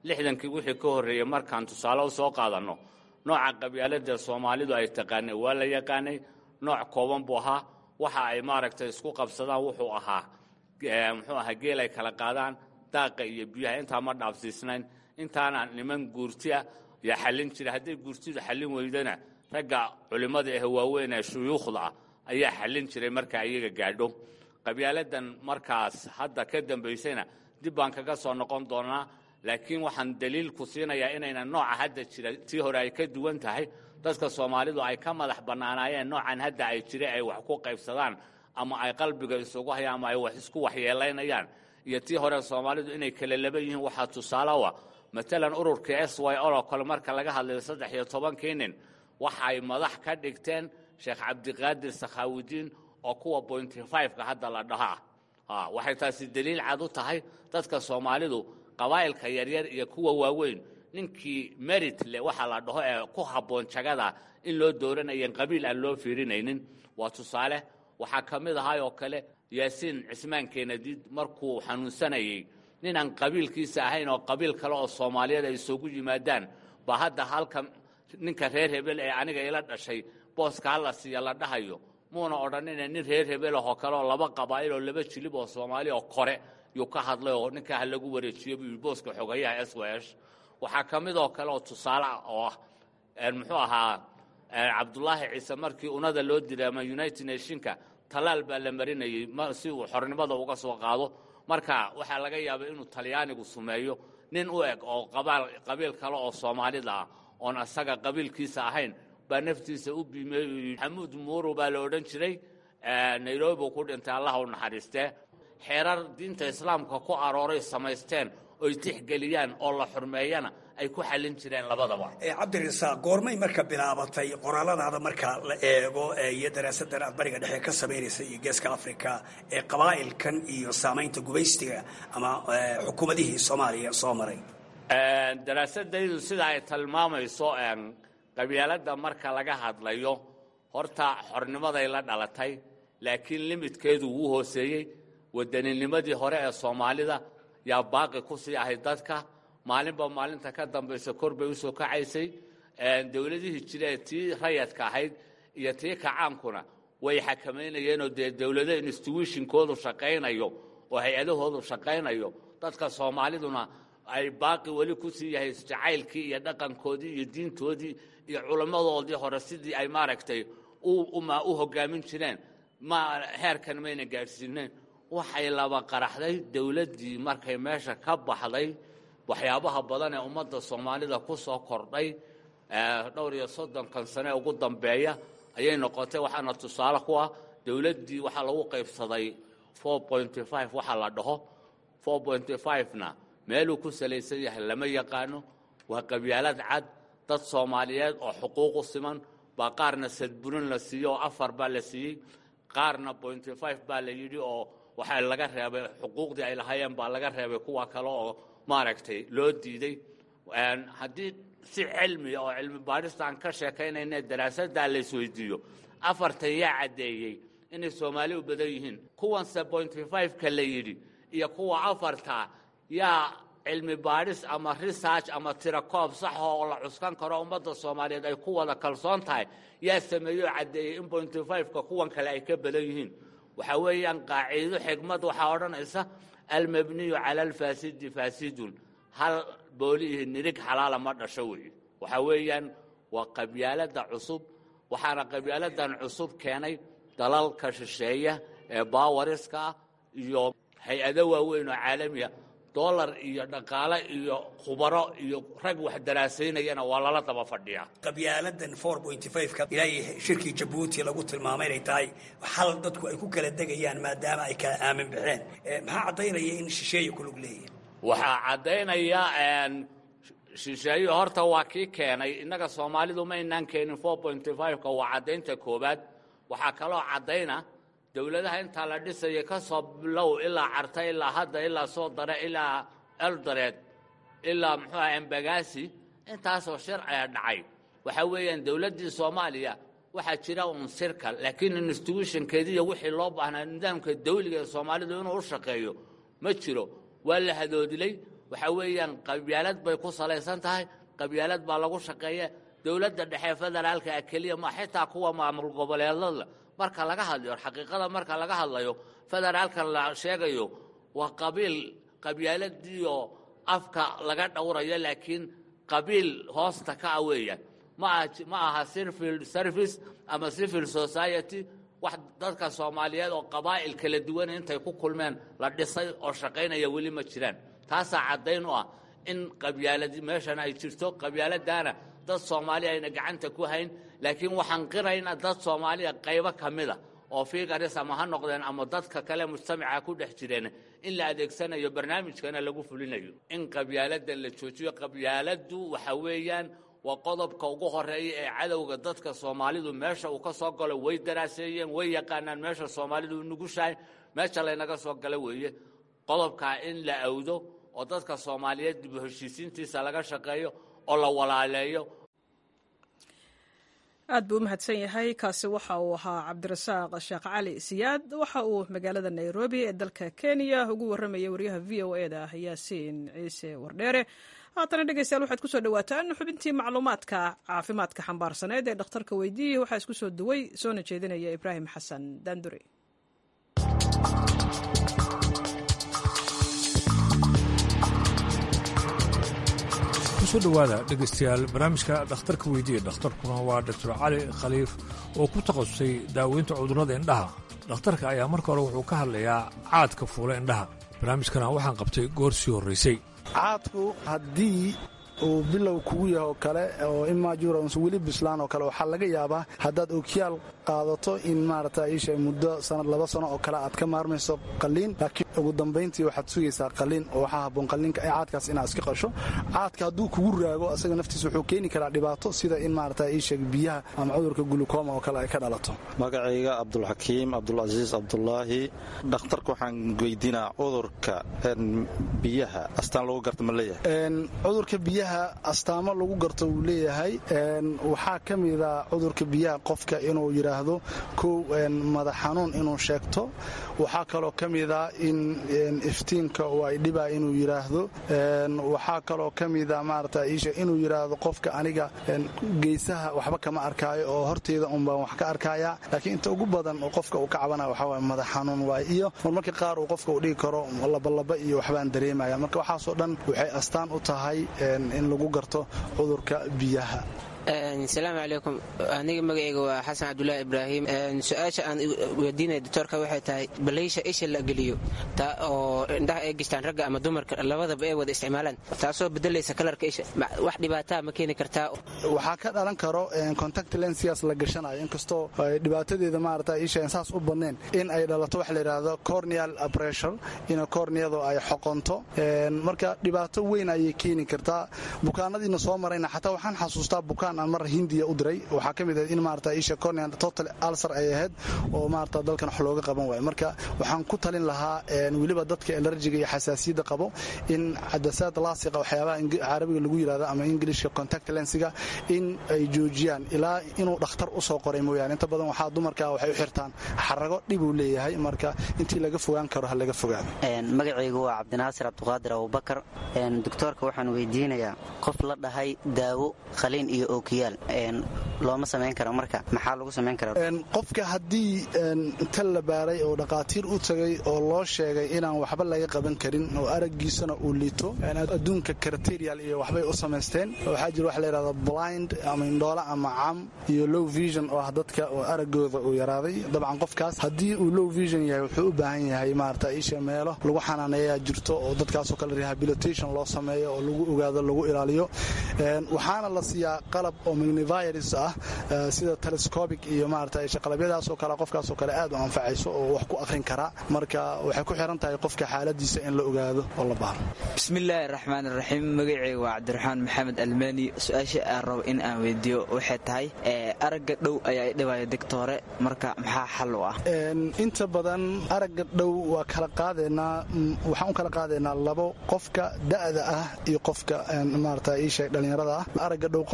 lixdankii wixii ka horreeyey markaan tusaale u soo qaadanno nooca qabyaaladda soomaalidu ay taqaanay waa la yaqaanay nooc kooban buu ahaa waxa ay maaragtay isku qabsadaan wuxuu ahaa muxuu ahaa geel ay kala qaadaan daaqa iyo biyaha intaa ma dhaafsiisnayn intaana niman guurtia yaa xallin jira hadday guurtidu xallin weydana ragga culimmada ah waaweyn ee shuyuukhda ah ayaa xallin jiray marka iyaga gaadho qabyaaladan markaas hadda ka dambaysayna dib baan kaga soo noqon doonaa laakiin waxaan daliil ku siinayaa inayna nooca hadda jira tii hore ay ka duwan tahay dadka soomaalidu ay ka madax bannaanaayeen noocan hadda ay jira ay wax ku qaybsadaan ama ay qalbiga isugu hayaan ama ay wax isku waxyeelaynayaan iyo tii hore soomaalidu inay kala laban yihiin waxaa tusaale u ah matalan ururkii s y o oo kale marka laga hadlayo saddex iyo tobankii nin waxa ay madax ka dhigteen sheekh cabdiqaadir sakhaawidiin oo kuwa bointy fiveka hadda la dhaha ah waxay taasi daliil cad u tahay dadka soomaalidu qabaa'ilka yaryar iyo kuwa waaweyn ninkii merit le waxa la dhaho ee ku habboon jagada in loo dooranayen qabiil aan loo fiirinaynin waa tusaale waxaa ka mid ahay oo kale yaasiin cismaan keenadiid markuu xanuunsanayey ninaan qabiilkiisa ahayn oo qabiil kale oo soomaaliyeed ay isugu yimaadaan ba hadda halkan ninka reer hebel ee aniga ila dhashay booska hala siiya la dhahayo muuna odhanina nin reer hebel ahoo kale oo laba qabaa'il oo laba jilib oo soomaali oo kore yuu ka hadlay oo ninkaa ha lagu wareejiyo buu yidhi booska xogayaha s w s waxaa ka mid oo kale oo tusaale ah oo ah muxuu ahaa cabdulaahi ciise markii unada loo diray ama united nationka talaal baa la marinayey si uu xornimada uga soo qaado marka waxaa laga yaabay inuu talyaanigu sumeeyo nin u eg oo qabiil kale oo soomaalida ah oon asaga qabiilkiisa ahayn baa naftiisa u biimeey maxamuud muuru baa la odhan jiray nairobi ku dhintay allah u naxariistee xeerar diinta islaamka ku arooray samaysteen oy tixgeliyaan oo la xurmeeyana ay ku xallin jireen labadaba cabdirasaaq goormay marka bilaabatay qoraaladaada marka la eego iyo daraasadan aad bariga dhexe ka samaynaysa iyo geeska africa ee qabaa'ilkan iyo saamaynta gubaystiga ama xukuumadihii soomaaliya soo maray daraasadaydu sida ay tilmaamayso qabyaaladda marka laga hadlayo horta xornimaday la dhalatay laakiin limidkeedu wuu hooseeyey waddaninimadii hore ee soomaalida yaa baaqi ku sii ahay dadka maalinba maalinta ka dambaysa kor bay usoo kacaysay dowladihii jire tii rayadka ahayd iyo tii kacaankuna way xakamaynayeenoo dee dowlado institutionkoodu shaqaynayo oo hay-adahoodu shaqaynayo dadka soomaaliduna ay baaqi weli ku sii yahay jacaylkii iyo dhaqankoodii iyo diintoodii iyo culammadoodii hore sidii ay maaragtay u hogaamin jireen ma heerkan mayna gaadhsiineen waxay laba qaraxday dowladdii markay meesha ka baxday waxyaabaha badan ee ummadda soomaalida ku soo kordhay dhowr iyo soddonkan sane ugu dambeeya ayay noqotay waxaana tusaale ku ah dowladdii waxaa lagu qaybsaday four pointy five waxa la dhaho four pointy five-na meeluu ku salaysan yahay lama yaqaano waa qabyaalad cad dad soomaaliyeed oo xuquuq u siman baa qaarna sadburin la siiyey oo afar baa la siiyey qaarna pointy five baa la yidhi oo waxaa laga reebay xuquuqdii ay lahaayeen baa laga reebay kuwa kale oo maaragtay loo diiday haddii si cilmiya oo cilmi baadhista aan ka sheekaynayna daraasaddaa la isweydiiyo afartan yaa caddeeyey inay soomaali u badan yihiin kuwanse pointy five-ka la yidhi iyo kuwa afarta yaa cilmi baadhis ama research ama tirakoob sax oo la cuskan karo ummadda soomaaliyeed ay ku wada kalsoon tahay yaa sameeyey oo caddeeyey in pointy five-ka kuwan kale ay ka badan yihiin waxaa weeyaan qaaciido xigmad waxaa odhanaysa almabniyu cala alfaasidi faasidun hal booliihi nirig xalaala ma dhasho weeye waxaa weeyaan waa qabyaalada cusub waxaana qabyaaladan cusub keenay dalalka shisheeya ee baawariska ah iyo hay-ado waaweyn oo caalamiya dolar iyo dhaqaale iyo khubaro iyo rag wax daraasaynayana waa lala daba fadhiyaa qabyaaladan four pointy five-ka ilaahay shirkii jabuuti lagu tilmaamay inay tahay xal dadku ay ku kala degayaan maadaama ay kala aamin baxeen maxaa caddaynaya in shisheeye ku lug leeyihin waxaa caddaynaya shisheeye horta waa kii keenay innaga soomaalidu ma inaan keenin four pointy five-ka waa caddaynta koowaad waxaa kaloo caddayna dowladaha intaa la dhisaya ka soo bilow ilaa carta ilaa hadda ilaa soo dare ilaa eldoreed ilaa muxuuaha embagasi intaasoo sharciga dhacay waxaa weeyaan dowladdii soomaaliya waxaa jira un sirka laakiin institutionkeediiyo wixii loo baahnaa nidaamka dawliga ee soomaalidu inuu u shaqeeyo ma jiro waa la hadoodilay waxa weeyaan qabyaalad bay ku salaysan tahay qabyaalad baa lagu shaqeeya dowladda dhexe federaalka ah keliya ma xitaa kuwa maamul goboleedada marka laga hadlayo xaqiiqada marka laga hadlayo federaalka la sheegayo waa qabiil qabyaaladiioo afka laga dhowrayo laakiin qabiil hoosta ka ah weeyaan ma aha civil service ama civil society wax dadka soomaaliyeed oo qabaa'il kala duwan intay ku kulmeen la dhisay oo shaqaynaya weli ma jiraan taasaa caddayn u ah in qabyaalad meeshan ay jirto qabyaaladaana dad soomaali ayna gacanta ku hayn laakiin waxaan qirayna dad soomaaliya qaybo ka mida oo figaris ama ha noqdeen ama dadka kale mujtamaca ku dhex jireen in la adeegsanayo barnaamijkana lagu fulinayo in qabyaaladda la joojiyo qabyaaladdu waxa weeyaan waa qodobka ugu horeeya ee cadowga dadka soomaalidu meesha uu ka soo galo way daraaseeyeen way yaqaanaan meesha soomaalidu u nugushahay meesha laynaga soo gala weeye qodobkaa in la awdo oo dadka soomaaliyeed dib u heshiisiintiisa laga shaqeeyo oo la walaaleeyo aad buu u mahadsan yahay kaasi waxa uu ahaa cabdirasaaq sheekh cali siyaad waxa uu magaalada nairobi ee dalka kenya ugu warramayay waryaha v o e da yaasiin ciise wardheere haatana dhegeystayaal waxaad kusoo dhawaataan xubintii macluumaadka caafimaadka xambaarsaneed ee dhakhtarka weydiiyey waxaa isku soo duway soona jeedinaya ibraahim xasan daandure kusoo dhowaada dhegaystayaal barnaamijka dhakhtarka weydiiya dhakhtarkuna waa doctor cali khaliif oo ku takhasusay daaweynta cudurrada indhaha dhakhtarka ayaa marka hore wuxuu ka hadlayaa caadka fuula indhaha barnaamijkana waxaan qabtay goor sii horraysay caadku haddii uu bilow kugu yahay oo kale oo imajurans weli bislaan oo kale waxaa laga yaabaa haddaad okiyaal qaadato in maarata isha muddo sanad laba sano oo kale aad ka maarmayso qalliin laakiin ugu dambayntii waxaad sugaysaa qalliin oo waxaa habboon qalliinka ee caadkaas inaad iska qasho caadka hadduu kugu raago asaga naftiisa wuxuu keeni karaa dhibaato sida in maarata isha biyaha ama cudurka gulukooma oo kale ay ka dhalato magacayga cabdulxakiim cabdulcasiis cabdulaahi dhakhtarka waxaan weydiinaa cudurka biyaha astaan lagu garta ma leeyahay cudurka biyaha astaamo lagu garto wuu leeyahay waxaa ka mida cudurka biyaha qofka inuu yidhaahdo kow madax xanuun inuu sheegto waxaa kaloo ka mida in iftiinka oo ay dhibaa inuu yidhaahdo waxaa kaloo ka mida maarata isha inuu yidhaahdo qofka aniga geesaha waxba kama arkaayo oo horteyda unbaan wax ka arkaya laakiin inta ugu badan oo qofka uu ka cabana waxaa waay madax xanuun waay iyo marmarka qaar uu qofka uu dhigi karo labalaba iyo waxbaan dareemaya marka waxaasoo dhan waxay astaan u tahay in lagu garto cudurka biyaha asalaamu calaykum aniga magacayga waa xasan cabdulaahi ibraahim su-aasha aan weydiinaya doctoorka waxay tahay balaysha isha la geliyo taa oo indhaha ay gishtaan ragga ama dumarka labadaba ay wada isticmaalaan taasoo bedelaysa kalarka isha wax dhibaataa ma keeni kartaa waxaa ka dhalan karo contact lensias la gashanayo inkastoo dhibaatadeeda maarata isha saas u badnayn in ay dhalato waxa la yidhaahdo corneal pressure in corneadu ay xoqonto marka dhibaato weyn ayay keeni kartaa bukaanadiina soo marayna xataa waxaan xasuustaa bukaan aan mar hindiya u diray waxaa ka mid ahayd in maarata isha corneal total ulcer ay ahayd oo maarata dalkan wax looga qaban waayo marka waxaan ku talin lahaa weliba dadka alerjiga iyo xasaasiyadda qabo in cadasaad laasiqa waxyaabaha carabiga lagu yidhahdo ama ingilishka contact lensiga in ay joojiyaan ilaa inuu dhakhtar u soo qoray mooyaane inta badan waxaa dumarka waxay u xirtaan xarago dhibuu leeyahay marka intii laga fogaan karo ha laga fogaado magacaygu waa cabdinaasir cabdiqaadir abubakar doctoorka waxaan weydiinayaa qof la dhahay daawo khaliin iyo ookiyaal looma samayn karo marka maxaa lagu samayn karaa qofka haddii inta la baaray oo dhaqaatiir u tagay oo loo sheegay inaan waxba laga qaban karin oo araggiisana uu liito adduunka criterial iyo waxbay u samaysteen waxaa jira waxa la yidhahda blind ama indhoola ama cam iyo low vision oo ah dadka oo araggooda uu yaraaday dabcan qofkaas haddii uu low vision yahay wuxuu u baahan yahay maarata isha meelo lagu xanaaneeyaa jirto oo dadkaasoo kale rehabilitation loo sameeyo oo lagu ogaado lagu ilaaliyo waxaana la siiyaa qalab oo magnivirus ah sida telescobic iyo maarata qalabiyadaasoo kale qofkaasoo kale aad u anfacayso oo wax ku akhrin karaa marka waxay ku xiran tahay qofka xaaladiisa in la ogaado oo la baaro bismillaahi raxmaan raxiim magacayga waa cabdiraxmaan maxamed almani su-aasha aan rabo in aan weydiiyo waxay tahay aragga dhow ayaa idhibaya digtoore marka maxaa xal u ah inta badan aragga dhow waa kala qaadaynaa waxaan u kala qaadaynaa labo qofka da'da ah iyo qofka maarata iisheeg dhallinyarada ah aragga dhow qofka uu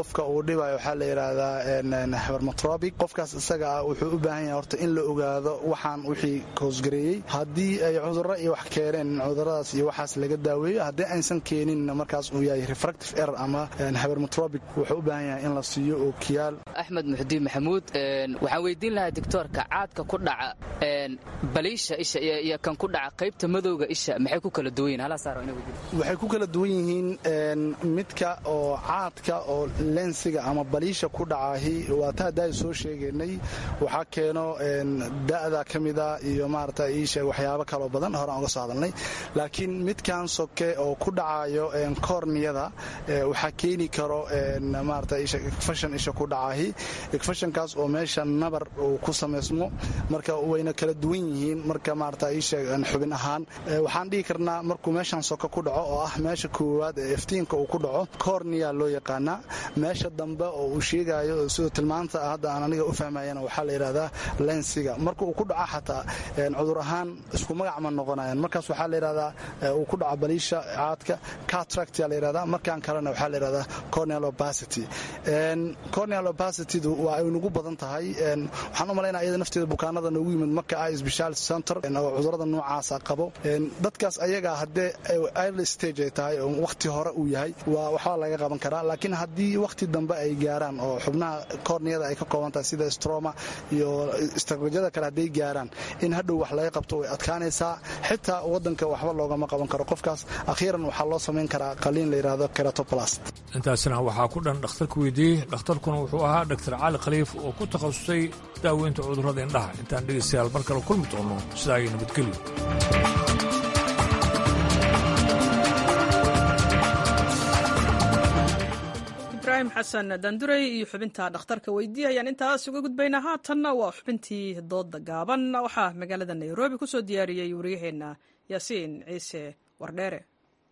dhibayo waxaa la yidhaahdaa habermatrobic qofkaas isaga ah wuxuu u baahan yahay horta in la ogaado waxaan wixii koosgareeyey haddii ay cudurro iyo wax keeneen cuduradaas iyo waxaas laga daaweeyo haddii aysan keenin markaas uu yahay refractive error ama habermatrobic wuxuu u baahan yahay in la siiyo ookiyaal axmed muxudiin maxamuud waxaan weydiin lahaa doctoorka caadka ku dhaca baliisha isha iyo kan ku dhaca qaybta madowga isha maxay ku kala duwan yihin waxay ku kala duwan yihiin midka oo caadka oo lensiga ama baliisha ku dhacahi waa ta haddaa soo sheegaynay waxaa keeno da'da ka mida iyo maarata iisheeg waxyaabo kaloo badan horaan uga soo hadalnay laakiin midkan soke oo ku dhacayo korniyada waxaa keeni karo maarata igfashan isha ku dhacahi igfashankaas oo meesha nabar uu ku samaysmo marka wayna kala duwan yihiin marka maarata iisheeg xubin ahaan waxaan dhihi karnaa markuu meeshan soke ku dhaco oo ah meesha koowaad ee iftiinka uu ku dhaco korniya loo yaqaanaa meesha dambe oo uu sheegayo sidoo tilmaanta hadda aan aniga u fahmayana waxaa la yidhahdaa lensiga marka uu ku dhaco xataa cudur ahaan isku magac ma noqonayan markaas waxaa la yidhahdaa uu ku dhaco baliisha caadka catractia la yidhahdaa markan kalena waxaa la yidhahdaa corneal opacity corneal opacitydu waa ay nagu badan tahay waxaan u malaynaa iyada nafteeda bukaanada noogu yimid marka ay speciality center oo cudurada noocaasa qabo dadkaas ayaga haddee early stage ay tahay oo wakhti hore uu yahay waa waxbaa laga qaban karaa laakiin haddii wakhti dambe ay gaaraan oo xubnaha korniyada ay ka kooban tahay sida stroma iyo istraatijyada kale hadday gaaraan in hadhow wax laga qabto way adkaanaysaa xitaa wadanka waxba loogama qaban karo qofkaas akhiiran waxaa loo samayn karaa qaliin la yidhahdo keratoplast intaasina waxaa ku dhan dhakhtarka weydiiyey dhakhtarkuna wuxuu ahaa dhaktar cali khaliif oo ku takhasusay daaweynta cudurrada indhaha intaan dhegaystayaal mar kale kulmi doono sidaa ay nabadgelyo ibrahim xasan daanduray iyo xubinta dhakhtarka weydiiya ayaan intaas uga gudbaynaa haatanna waa xubintii dooda gaaban waxaa magaalada nairobi ku soo diyaariyey wariyaheenna yaasiin ciise wardheere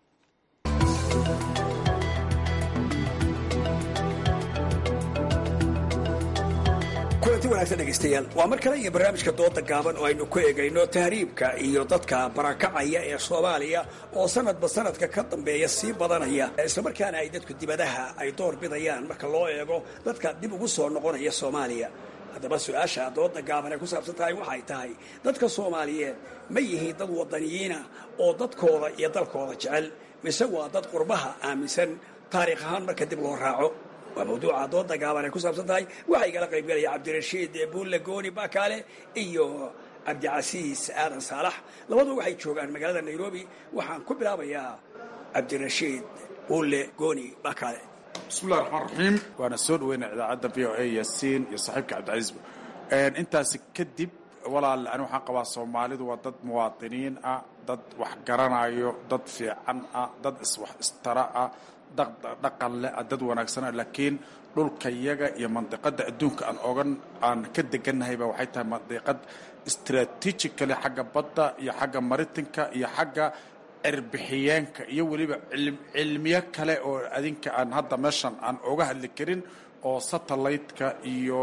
kulanti wanaagsan dhegaystayaal waa mar kale iyo barnaamijka dooda gaaban oo aynu ku eegayno tahriibka iyo dadka barakacaya ee soomaaliya oo sanadba sanadka ka dambeeya sii badanaya islamarkaana ay dadku dibadaha ay door bidayaan marka loo eego dadka dib ugu soo noqonaya soomaaliya haddaba su-aasha dooda gaaban ay ku saabsan tahay waxay tahay dadka soomaaliyeed ma yihiin dad wadaniyiina oo dadkooda iyo dalkooda jecel mise waa dad qurbaha aaminsan taariikh ahaan marka dib loo raaco waa mawduuca dooda gaaban ay ku saabsan tahay waxaa igala qaybgalaya cabdirashiid buulle gooni bakaale iyo cabdicasiis aadan saalax labadu waxay joogaan magaalada nairobi waxaan ku bilaabayaa cabdirashiid buulle gooni bakaale bismillahi raxmaan raxiim waana soo dhaweynaa idaacadda v o a yaasiin iyo saaxiibka cabdicasiis intaasi kadib walaal ani waxaan qabaa soomaalidu waa dad muwaadiniin ah dad wax garanayo dad fiican ah dad iswax istara ah dhaqan leh dad wanaagsana laakiin dhulka yaga iyo mandiqada adduunka aan ogan aan ka deganahayba waxay tahay mandiqad strategically xagga badda iyo xagga maritinka iyo xagga cirbixiyeenka iyo weliba cilmiyo kale oo adinka aan hadda meeshan aan oga hadli karin oo satellite-ka iyo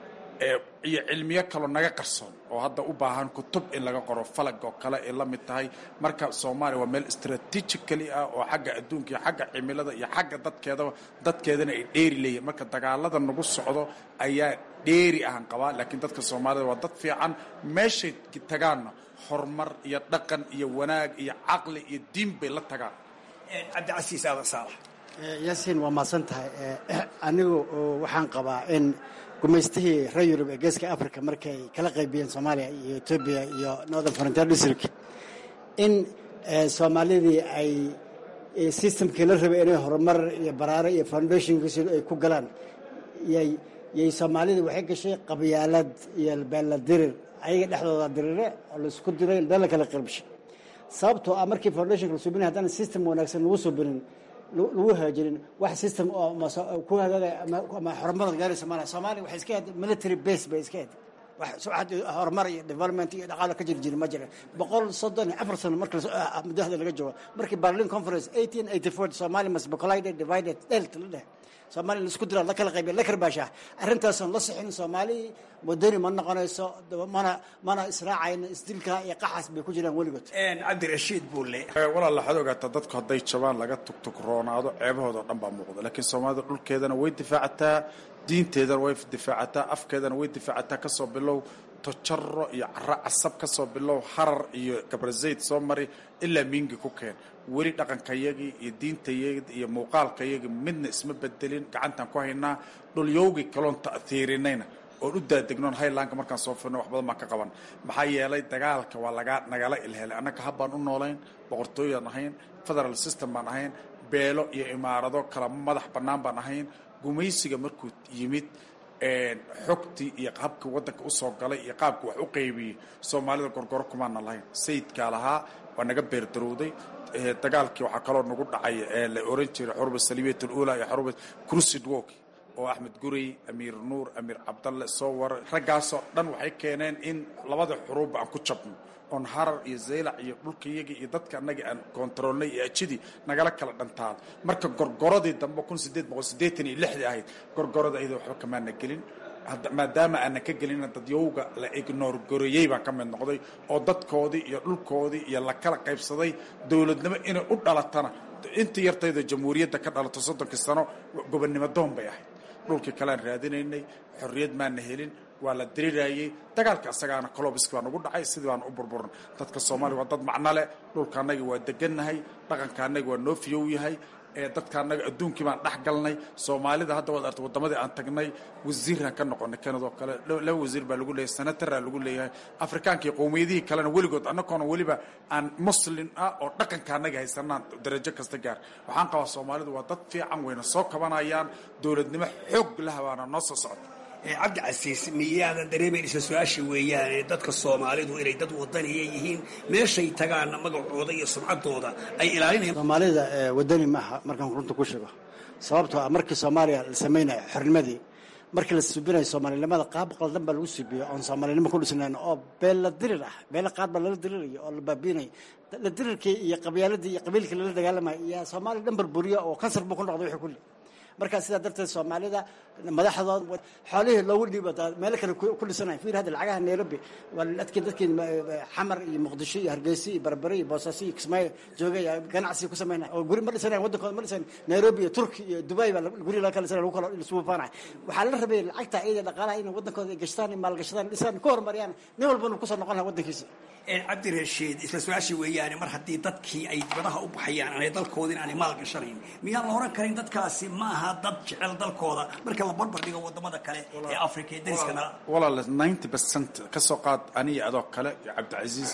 iyo cilmiyo kaloo naga qarsoon oo hadda u baahan kutub in laga qoro falag oo kale ay la mid tahay marka soomaaliya waa meel strategically ah oo xagga adduunka iyo xagga cimilada iyo xagga dadkeedaba dadkeedana ay dheeri leeyihin marka dagaalada nagu socdo ayaa dheeri ahan qabaa laakiin dadka soomaalida waa dad fiican meeshay tagaanna horumar iyo dhaqan iyo wanaag iyo caqli iyo diin bay la tagaan cabdicasiis aadan saalax yaasiin waa mahadsan tahay anigu waxaan qabaa in gumaystihii reer yurub ee geeska africa markay kala qaybiyeen soomaaliya iyo etoobiya iyo northern frontier district in soomaalidii ay systemkii la rabay inay horumar iyo baraare iyo foundationkiisi ay ku galaan yay soomaalida waxay gashay qabyaalad iyo beella dirir ayaga dhexdooda dirire oo laisku diray dala kala qirbshay sababtoo ah markii foundationka la subinay haddana system wanaagsan lagu subinin lagu hagaajinin wax system oo ku hagaagaya ama horumadan gaaraysa malaha soomaaliya waxay iska ahayd military base bay iska ahayd wax horumar iyo development iyo dhaqaalo ka jiri jiri ma jira boqol soddon iyo afar sano marka mudahda laga joogo markii berlin conference eighteen eighty four somalia must be collided divided delt la dheh soomaaliya laisku dira la kala qaybiya la karbaashaa arrintaasoon la sixin soomaali wadani ma noqonayso mana mana israacayno isdilka iyo qaxas bay ku jiraan weligood cabdirashiid buulle walaal waxaad ogaataa dadku hadday jabaan laga tugtugroonaado ceebahooda o dhan baa muuqda laakiin soomaalida dhulkeedana way difaacataa diinteedana way difaacataa afkeedana way difaacataa kasoo bilow tojaro iyo cara casab kasoo bilow harar iyo gabrazayd soo mari ilaa miingi ku keen weli dhaqankayagii iyo diintayagii iyo muuqaalkayagii midna isma bedelin gacantaan ku haynaa dhulyowgii kaloon ta'hiirinayna oon u daadegnoon haylaanka markaan soo firno wax badan baan ka qaban maxaa yeelay dagaalka waa lagaa nagala ilhelay annaga habbaan u noolayn boqortooyaan ahayn federal system baan ahayn beelo iyo imaarado kala madax bannaan baan ahayn gumaysiga markuu yimid xogtii iyo habkii waddanka usoo galay iyo qaabkii wax u qaybiyey soomaalida gorgoro kumaana lahayn sayidkaa lahaa waa naga beerdarowday dagaalkii waxaa kaloo nagu dhacay la oran jiray xuruba salibiyat alula iyo xuruba crusid walk oo axmed gurey amiir nuur amiir cabdalle soo waray raggaasoo dhan waxay keeneen in labada xuruubba aan ku jabno oon harar iyo zaylac iyo dhulkayagii iyo dadka annagii aan koontaroolnay iyo ajidii nagala kala dhantaal marka gorgoradii dambe kun sideed boqol siddeetan iyo lixdii ahayd gorgorada ayada waxba kamaana gelin maadaama aanan ka gelina dadyowga la ignoor goreeyey baan ka mid noqday oo dadkoodii iyo dhulkoodii iyo la kala qaybsaday dowladnimo inay u dhalatana intii yartayda jamhuuriyadda ka dhalato soddonkii sano gobonnimo doon bay ahayd dhulkii kalean raadinaynay xorriyad maana helin waa la diriraayey dagaalka asagaana colobiski baa nagu dhacay sidii baana u burburan dadka soomaaliya waa dad macno leh dhulka annagi waa degannahay dhaqanka annagi waa noo fiyow yahay dadka annaga adduunkii baan dhex galnay soomaalida hadda waad arta waddamadii aan tagnay wasiiraan ka noqonay kanada oo kale laba wasiir baa lagu leeyahay senataraa lagu leeyahay afrikaanka iyo qowmiyadihii kalena weligood annagoona weliba aan muslin ah oo dhaqanka annaga haysanaan darajo kasta gaar waxaan qabaa soomaalidu waa dad fiican wayna soo kabanayaan dowladnimo xoog lahabaana noo soo socota cabdi casiis miyaadan dareemayn isla su-aasha weeyaane dadka soomaalidu inay dad wadaniya yihiin meeshay tagaana magacooda iyo sumcaddooda ay ilaalinayaan soomaalida wadani maaha markaan runta ku sheego sababtoo ah markii soomaaliya la samaynayo xornimadii markii la subinayo soomaalinimada qaab qaldan baa lagu subiyo oon soomaalinimo ku dhisnayn oo beella dirir ah beella qaad baa lala dirirayo oo la baabiinayo la dirirkii iyo qabyaaladii iyo qabiilkii lala dagaalamayo iyo soomaaliya dhan burburiya oo kansar buu ku noqday wixii kulli markaa sidaa darteed soomaalida madaxdood xoolihii loogu dhiibo meelo kale ku dhisanay fiir hadda lacagaha nairobi waa dadkii dadkii xamar iyo muqdisho iyo hargeysa iyo barbare iyo boosaaso iyo kismaayo joogay ganacsi ku samaynay oo guri ma dhisanayn waddankooda ma dhisan nairobi iyo turki iyo dubai baa guri laga kala dhisanay lagu kala isugu faanay waxaa la rabay lacagta iyada dhaqaalaha inay waddankooda gashtaan maalgashadaan dhisaan ku horumariyaan nin walbana kusoo noqon laha waddankiisa cabdirashiid isla su-aasha weeyaane mar haddii dadkii ay dibadaha u baxayaan aanay dalkoodin aanay maal gashanayn miyaan la oran karin dadkaasi ma aha dad jecel dalkooda marka la barbar dhigo wadamada kale ee africa ee dariska nala walaal ninety percent ka soo qaad aniga adoo kale iyo cabdicasiis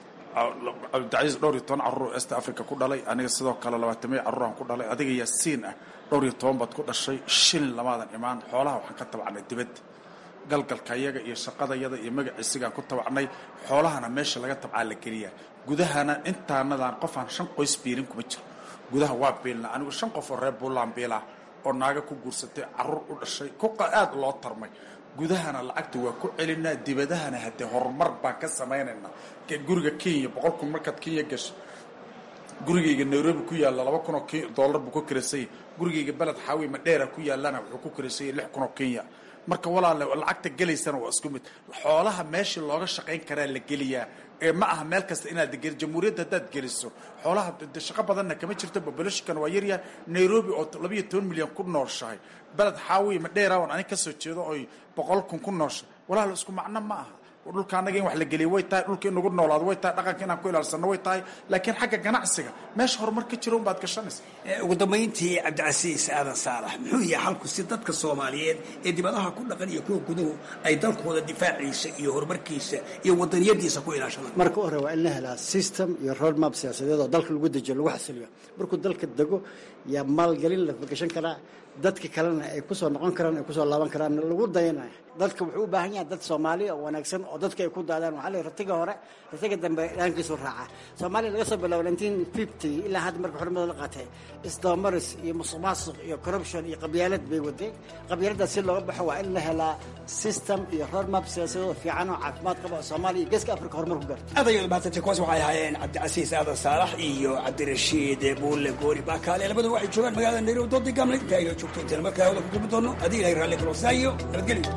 cabdicasiis dhowr iyo toban carruur east africa ku dhalay aniga sidoo kale labaatamiya carruuraan ku dhalay adiga yaasiin ah dhowr iyo toban baad ku dhashay shil lamaadan imaan xoolaha waxaan ka tabacnay dibadda galgalkayaga iyo shaqadayada iyo magaciisigaan ku tabacnay xoolahana meesha laga tabcaa la geliyaa gudahana intaanadan qofaan shan qoys biilin kuma jiro gudaha waa biilna anigu shan qof oo reer buntland biilaa oo naaga ku guursatay caruur u dhashay ku aad loo tarmay gudahana lacagta waa ku celinaa dibadahana haddee horumar baan ka samaynaynaa guriga kenya boqol kun markaad kenya gasho gurigayga nairobi ku yaalla laba kun oo dollar buu ku kirasanya gurigayga beled xaawi madheera ku yaallana wuxuu ku kirasanya lix kun oo kenya marka walaale lacagta gelaysana waa isku mid xoolaha meeshii looga shaqayn karaa la geliyaa ee ma aha meel kasta inaad geli jamhuuriyadda haddaad geliso xoolaha shaqo badanna kama jirto boboloshikan waa yaryahay nairobi oo labayo toban milyan ku nooshahay beled xaawi madheera oon anig kasoo jeedo oy boqol kun ku nooshay walaal isku macno ma aha dhulka annaga in wax la geliyo way tahay dhulka in nagu noolaado way tahay dhaqanka inaan ku ilaalsano way tahay laakiin xagga ganacsiga meesha horumar ka jiro unbaad gashanaysa ugu dambayntii cabdicasiis aadan saalax muxuu yahay xalku si dadka soomaaliyeed ee dibadaha ku dhaqan iyo kuwa guduhu ay dalkooda difaaciisa iyo horumarkiisa iyo wadaniyadiisa ku ilaashadaan marka u hore waa in la helaa system iyo roadmap siyaasadeed oo dalka lagu dejiyo lagu xasiliyo markuu dalka dego yaa maalgelin la gashan karaa dadka kalena ay kusoo noqon karaan ay kusoo laaban karaan lagu dayanayo dadka wuxuu u baahan yahay dad soomaaliya oo wanaagsan oo dadka ay ku daadaan waxaa la ratiga hore ratiga dambe dhaankiisu raaca soomaaliya laga soo bilaabo nineteen fifty ilaa hadda marka xornimada la qaatay isdabamaris iyo musuq maasuq iyo corruption iyo qabyaalad bay wadeen qabyaaladaas si looga baxo waa in la helaa system iyo roadmap siyaasadeed oo fiican oo caafimaad qaba oo soomaaliya iyo geeska afrika horumar ku gaarto aad ayaad mahadsantay kuwaas waxay ahaayeen cabdicasiis aadan saalax iyo cabdirashiid buulle goori baakaale labadu waxay joogaan magaalada nairobi doodii gamle inta ayoo joogto intaan markaa hawada ku kulmi doono haddii ilahay raalli kalo saa iyo nabadgelyo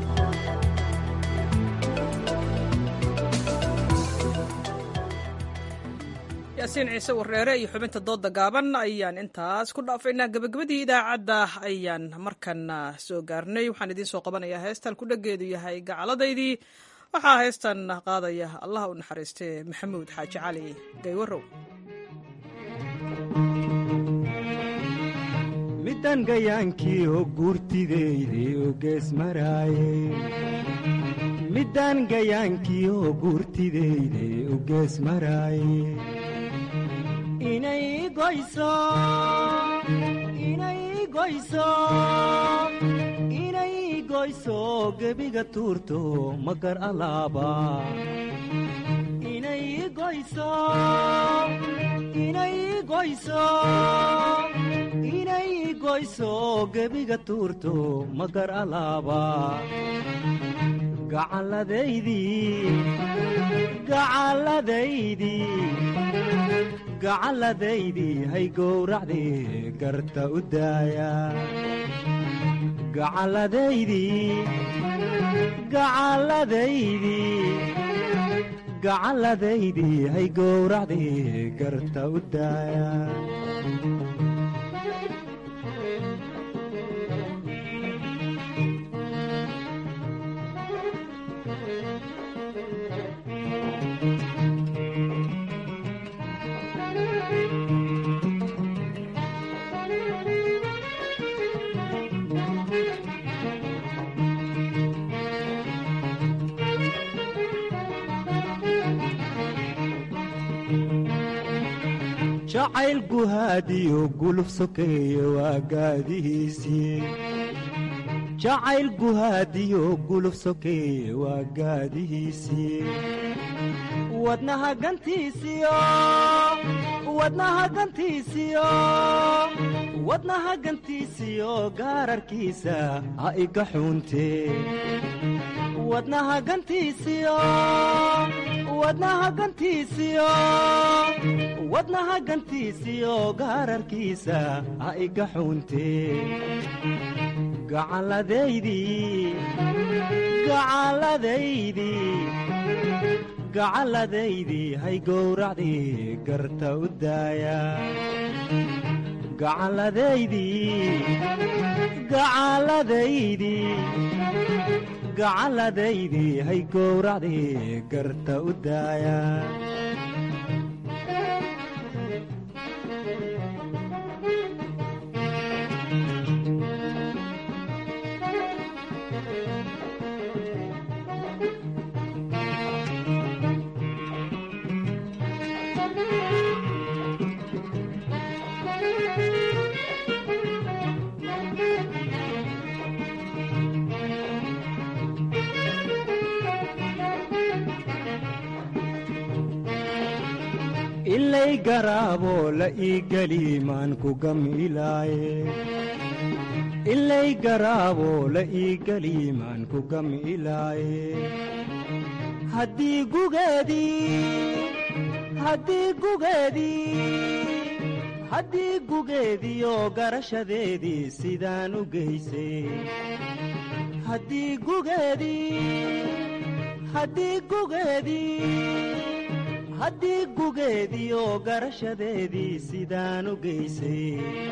yaasiin ciise wareere iyo xubinta dooda gaaban ayaan intaas ku dhaafaynaa gebagabadii idaacadda ayaan markana soo gaarnay waxaan idiin soo qabanayaa heestan ku dhageedu yahay gacaladaydii waxaa heestan qaadaya allah u naxariistee maxamuud xaaji cali gaywarow midan gayaankii oo guurtideyde oo gees maraaye midan gayaankii oo guurtideyde oo gees maraaye inay goyso inay goyso inay goyso gebiga tuurto magar alaaba inay goyso inay goyso inay goyso gebiga tuurto magar alaaba gacalladaydii gacalladaydii gacalladaydii hay gowracdii garta u daaya gacalladaydii gacalladaydii gacalladaydii hay gowracdii garta u daaya jacayl guhaadiyo guluf sokeeye waa gaadihiisii jacayl guhaadiyo guluf sokeeye waa gaadihiisii wadnaha gantiisiyo wadnaha gantiisiyo wadnaha gantiisiyo gaararkiisa ha iga xuuntee wadnaha gantiisiyo wadnaha gantiisiyo wadnaha gantiisiyo gaararkiisa ha iga xuuntee gacalladaydii gacalladaydii gacalladaydii hay gowracdii garta u daaya gacalladaydii gacalladaydii gacalladaydii hay gowracdii garta u daaya ilay garaaboo la ii geli maan ku gamilaaye ilay garaaboo la ii geli maan ku gamilaaye haddii gugeedii haddii gugeedii haddii gugeediioo garashadeedii sidaan u geysay haddii gugeedii haddii gugeedii haddii gugeediioo garashadeedii sidaan u geysay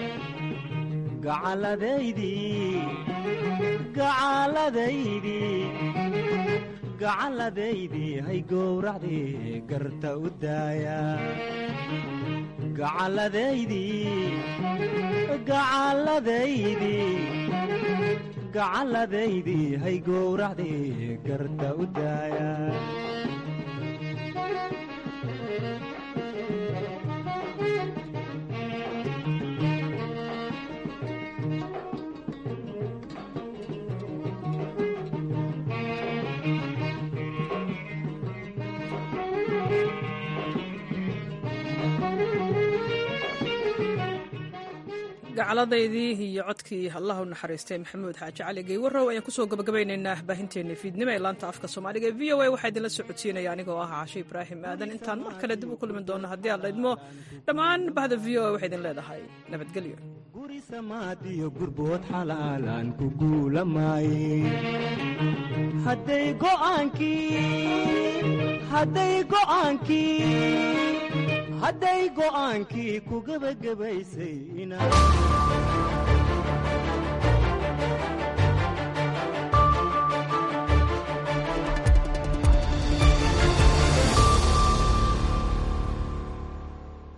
gacalladaydii gacalladaydii gacalladaydii hay gowracdii garta u daaya gacalladaydii gacalladaydii gacalladaydii hay gowracdii garta u daaya gacaladaydii iyo codkii allah u naxariistay maxamuud xaaji cali geywarow ayaan kusoo gabagabaynaynaa baahinteena fiidnimo ee laanta afka soomaaliga ee v o a waxaa idinla socodsiinaya anigoo ah caashe ibraahim aadan intaan mar kale dib u kulmi doono haddii aad laydmo dhammaan bahda v o a waxay idin leedahay nabadgelyo guri samaadiyo gurbood xalaalaan ku guulamaaye hadday go'aankii ku gebagabaysay inaad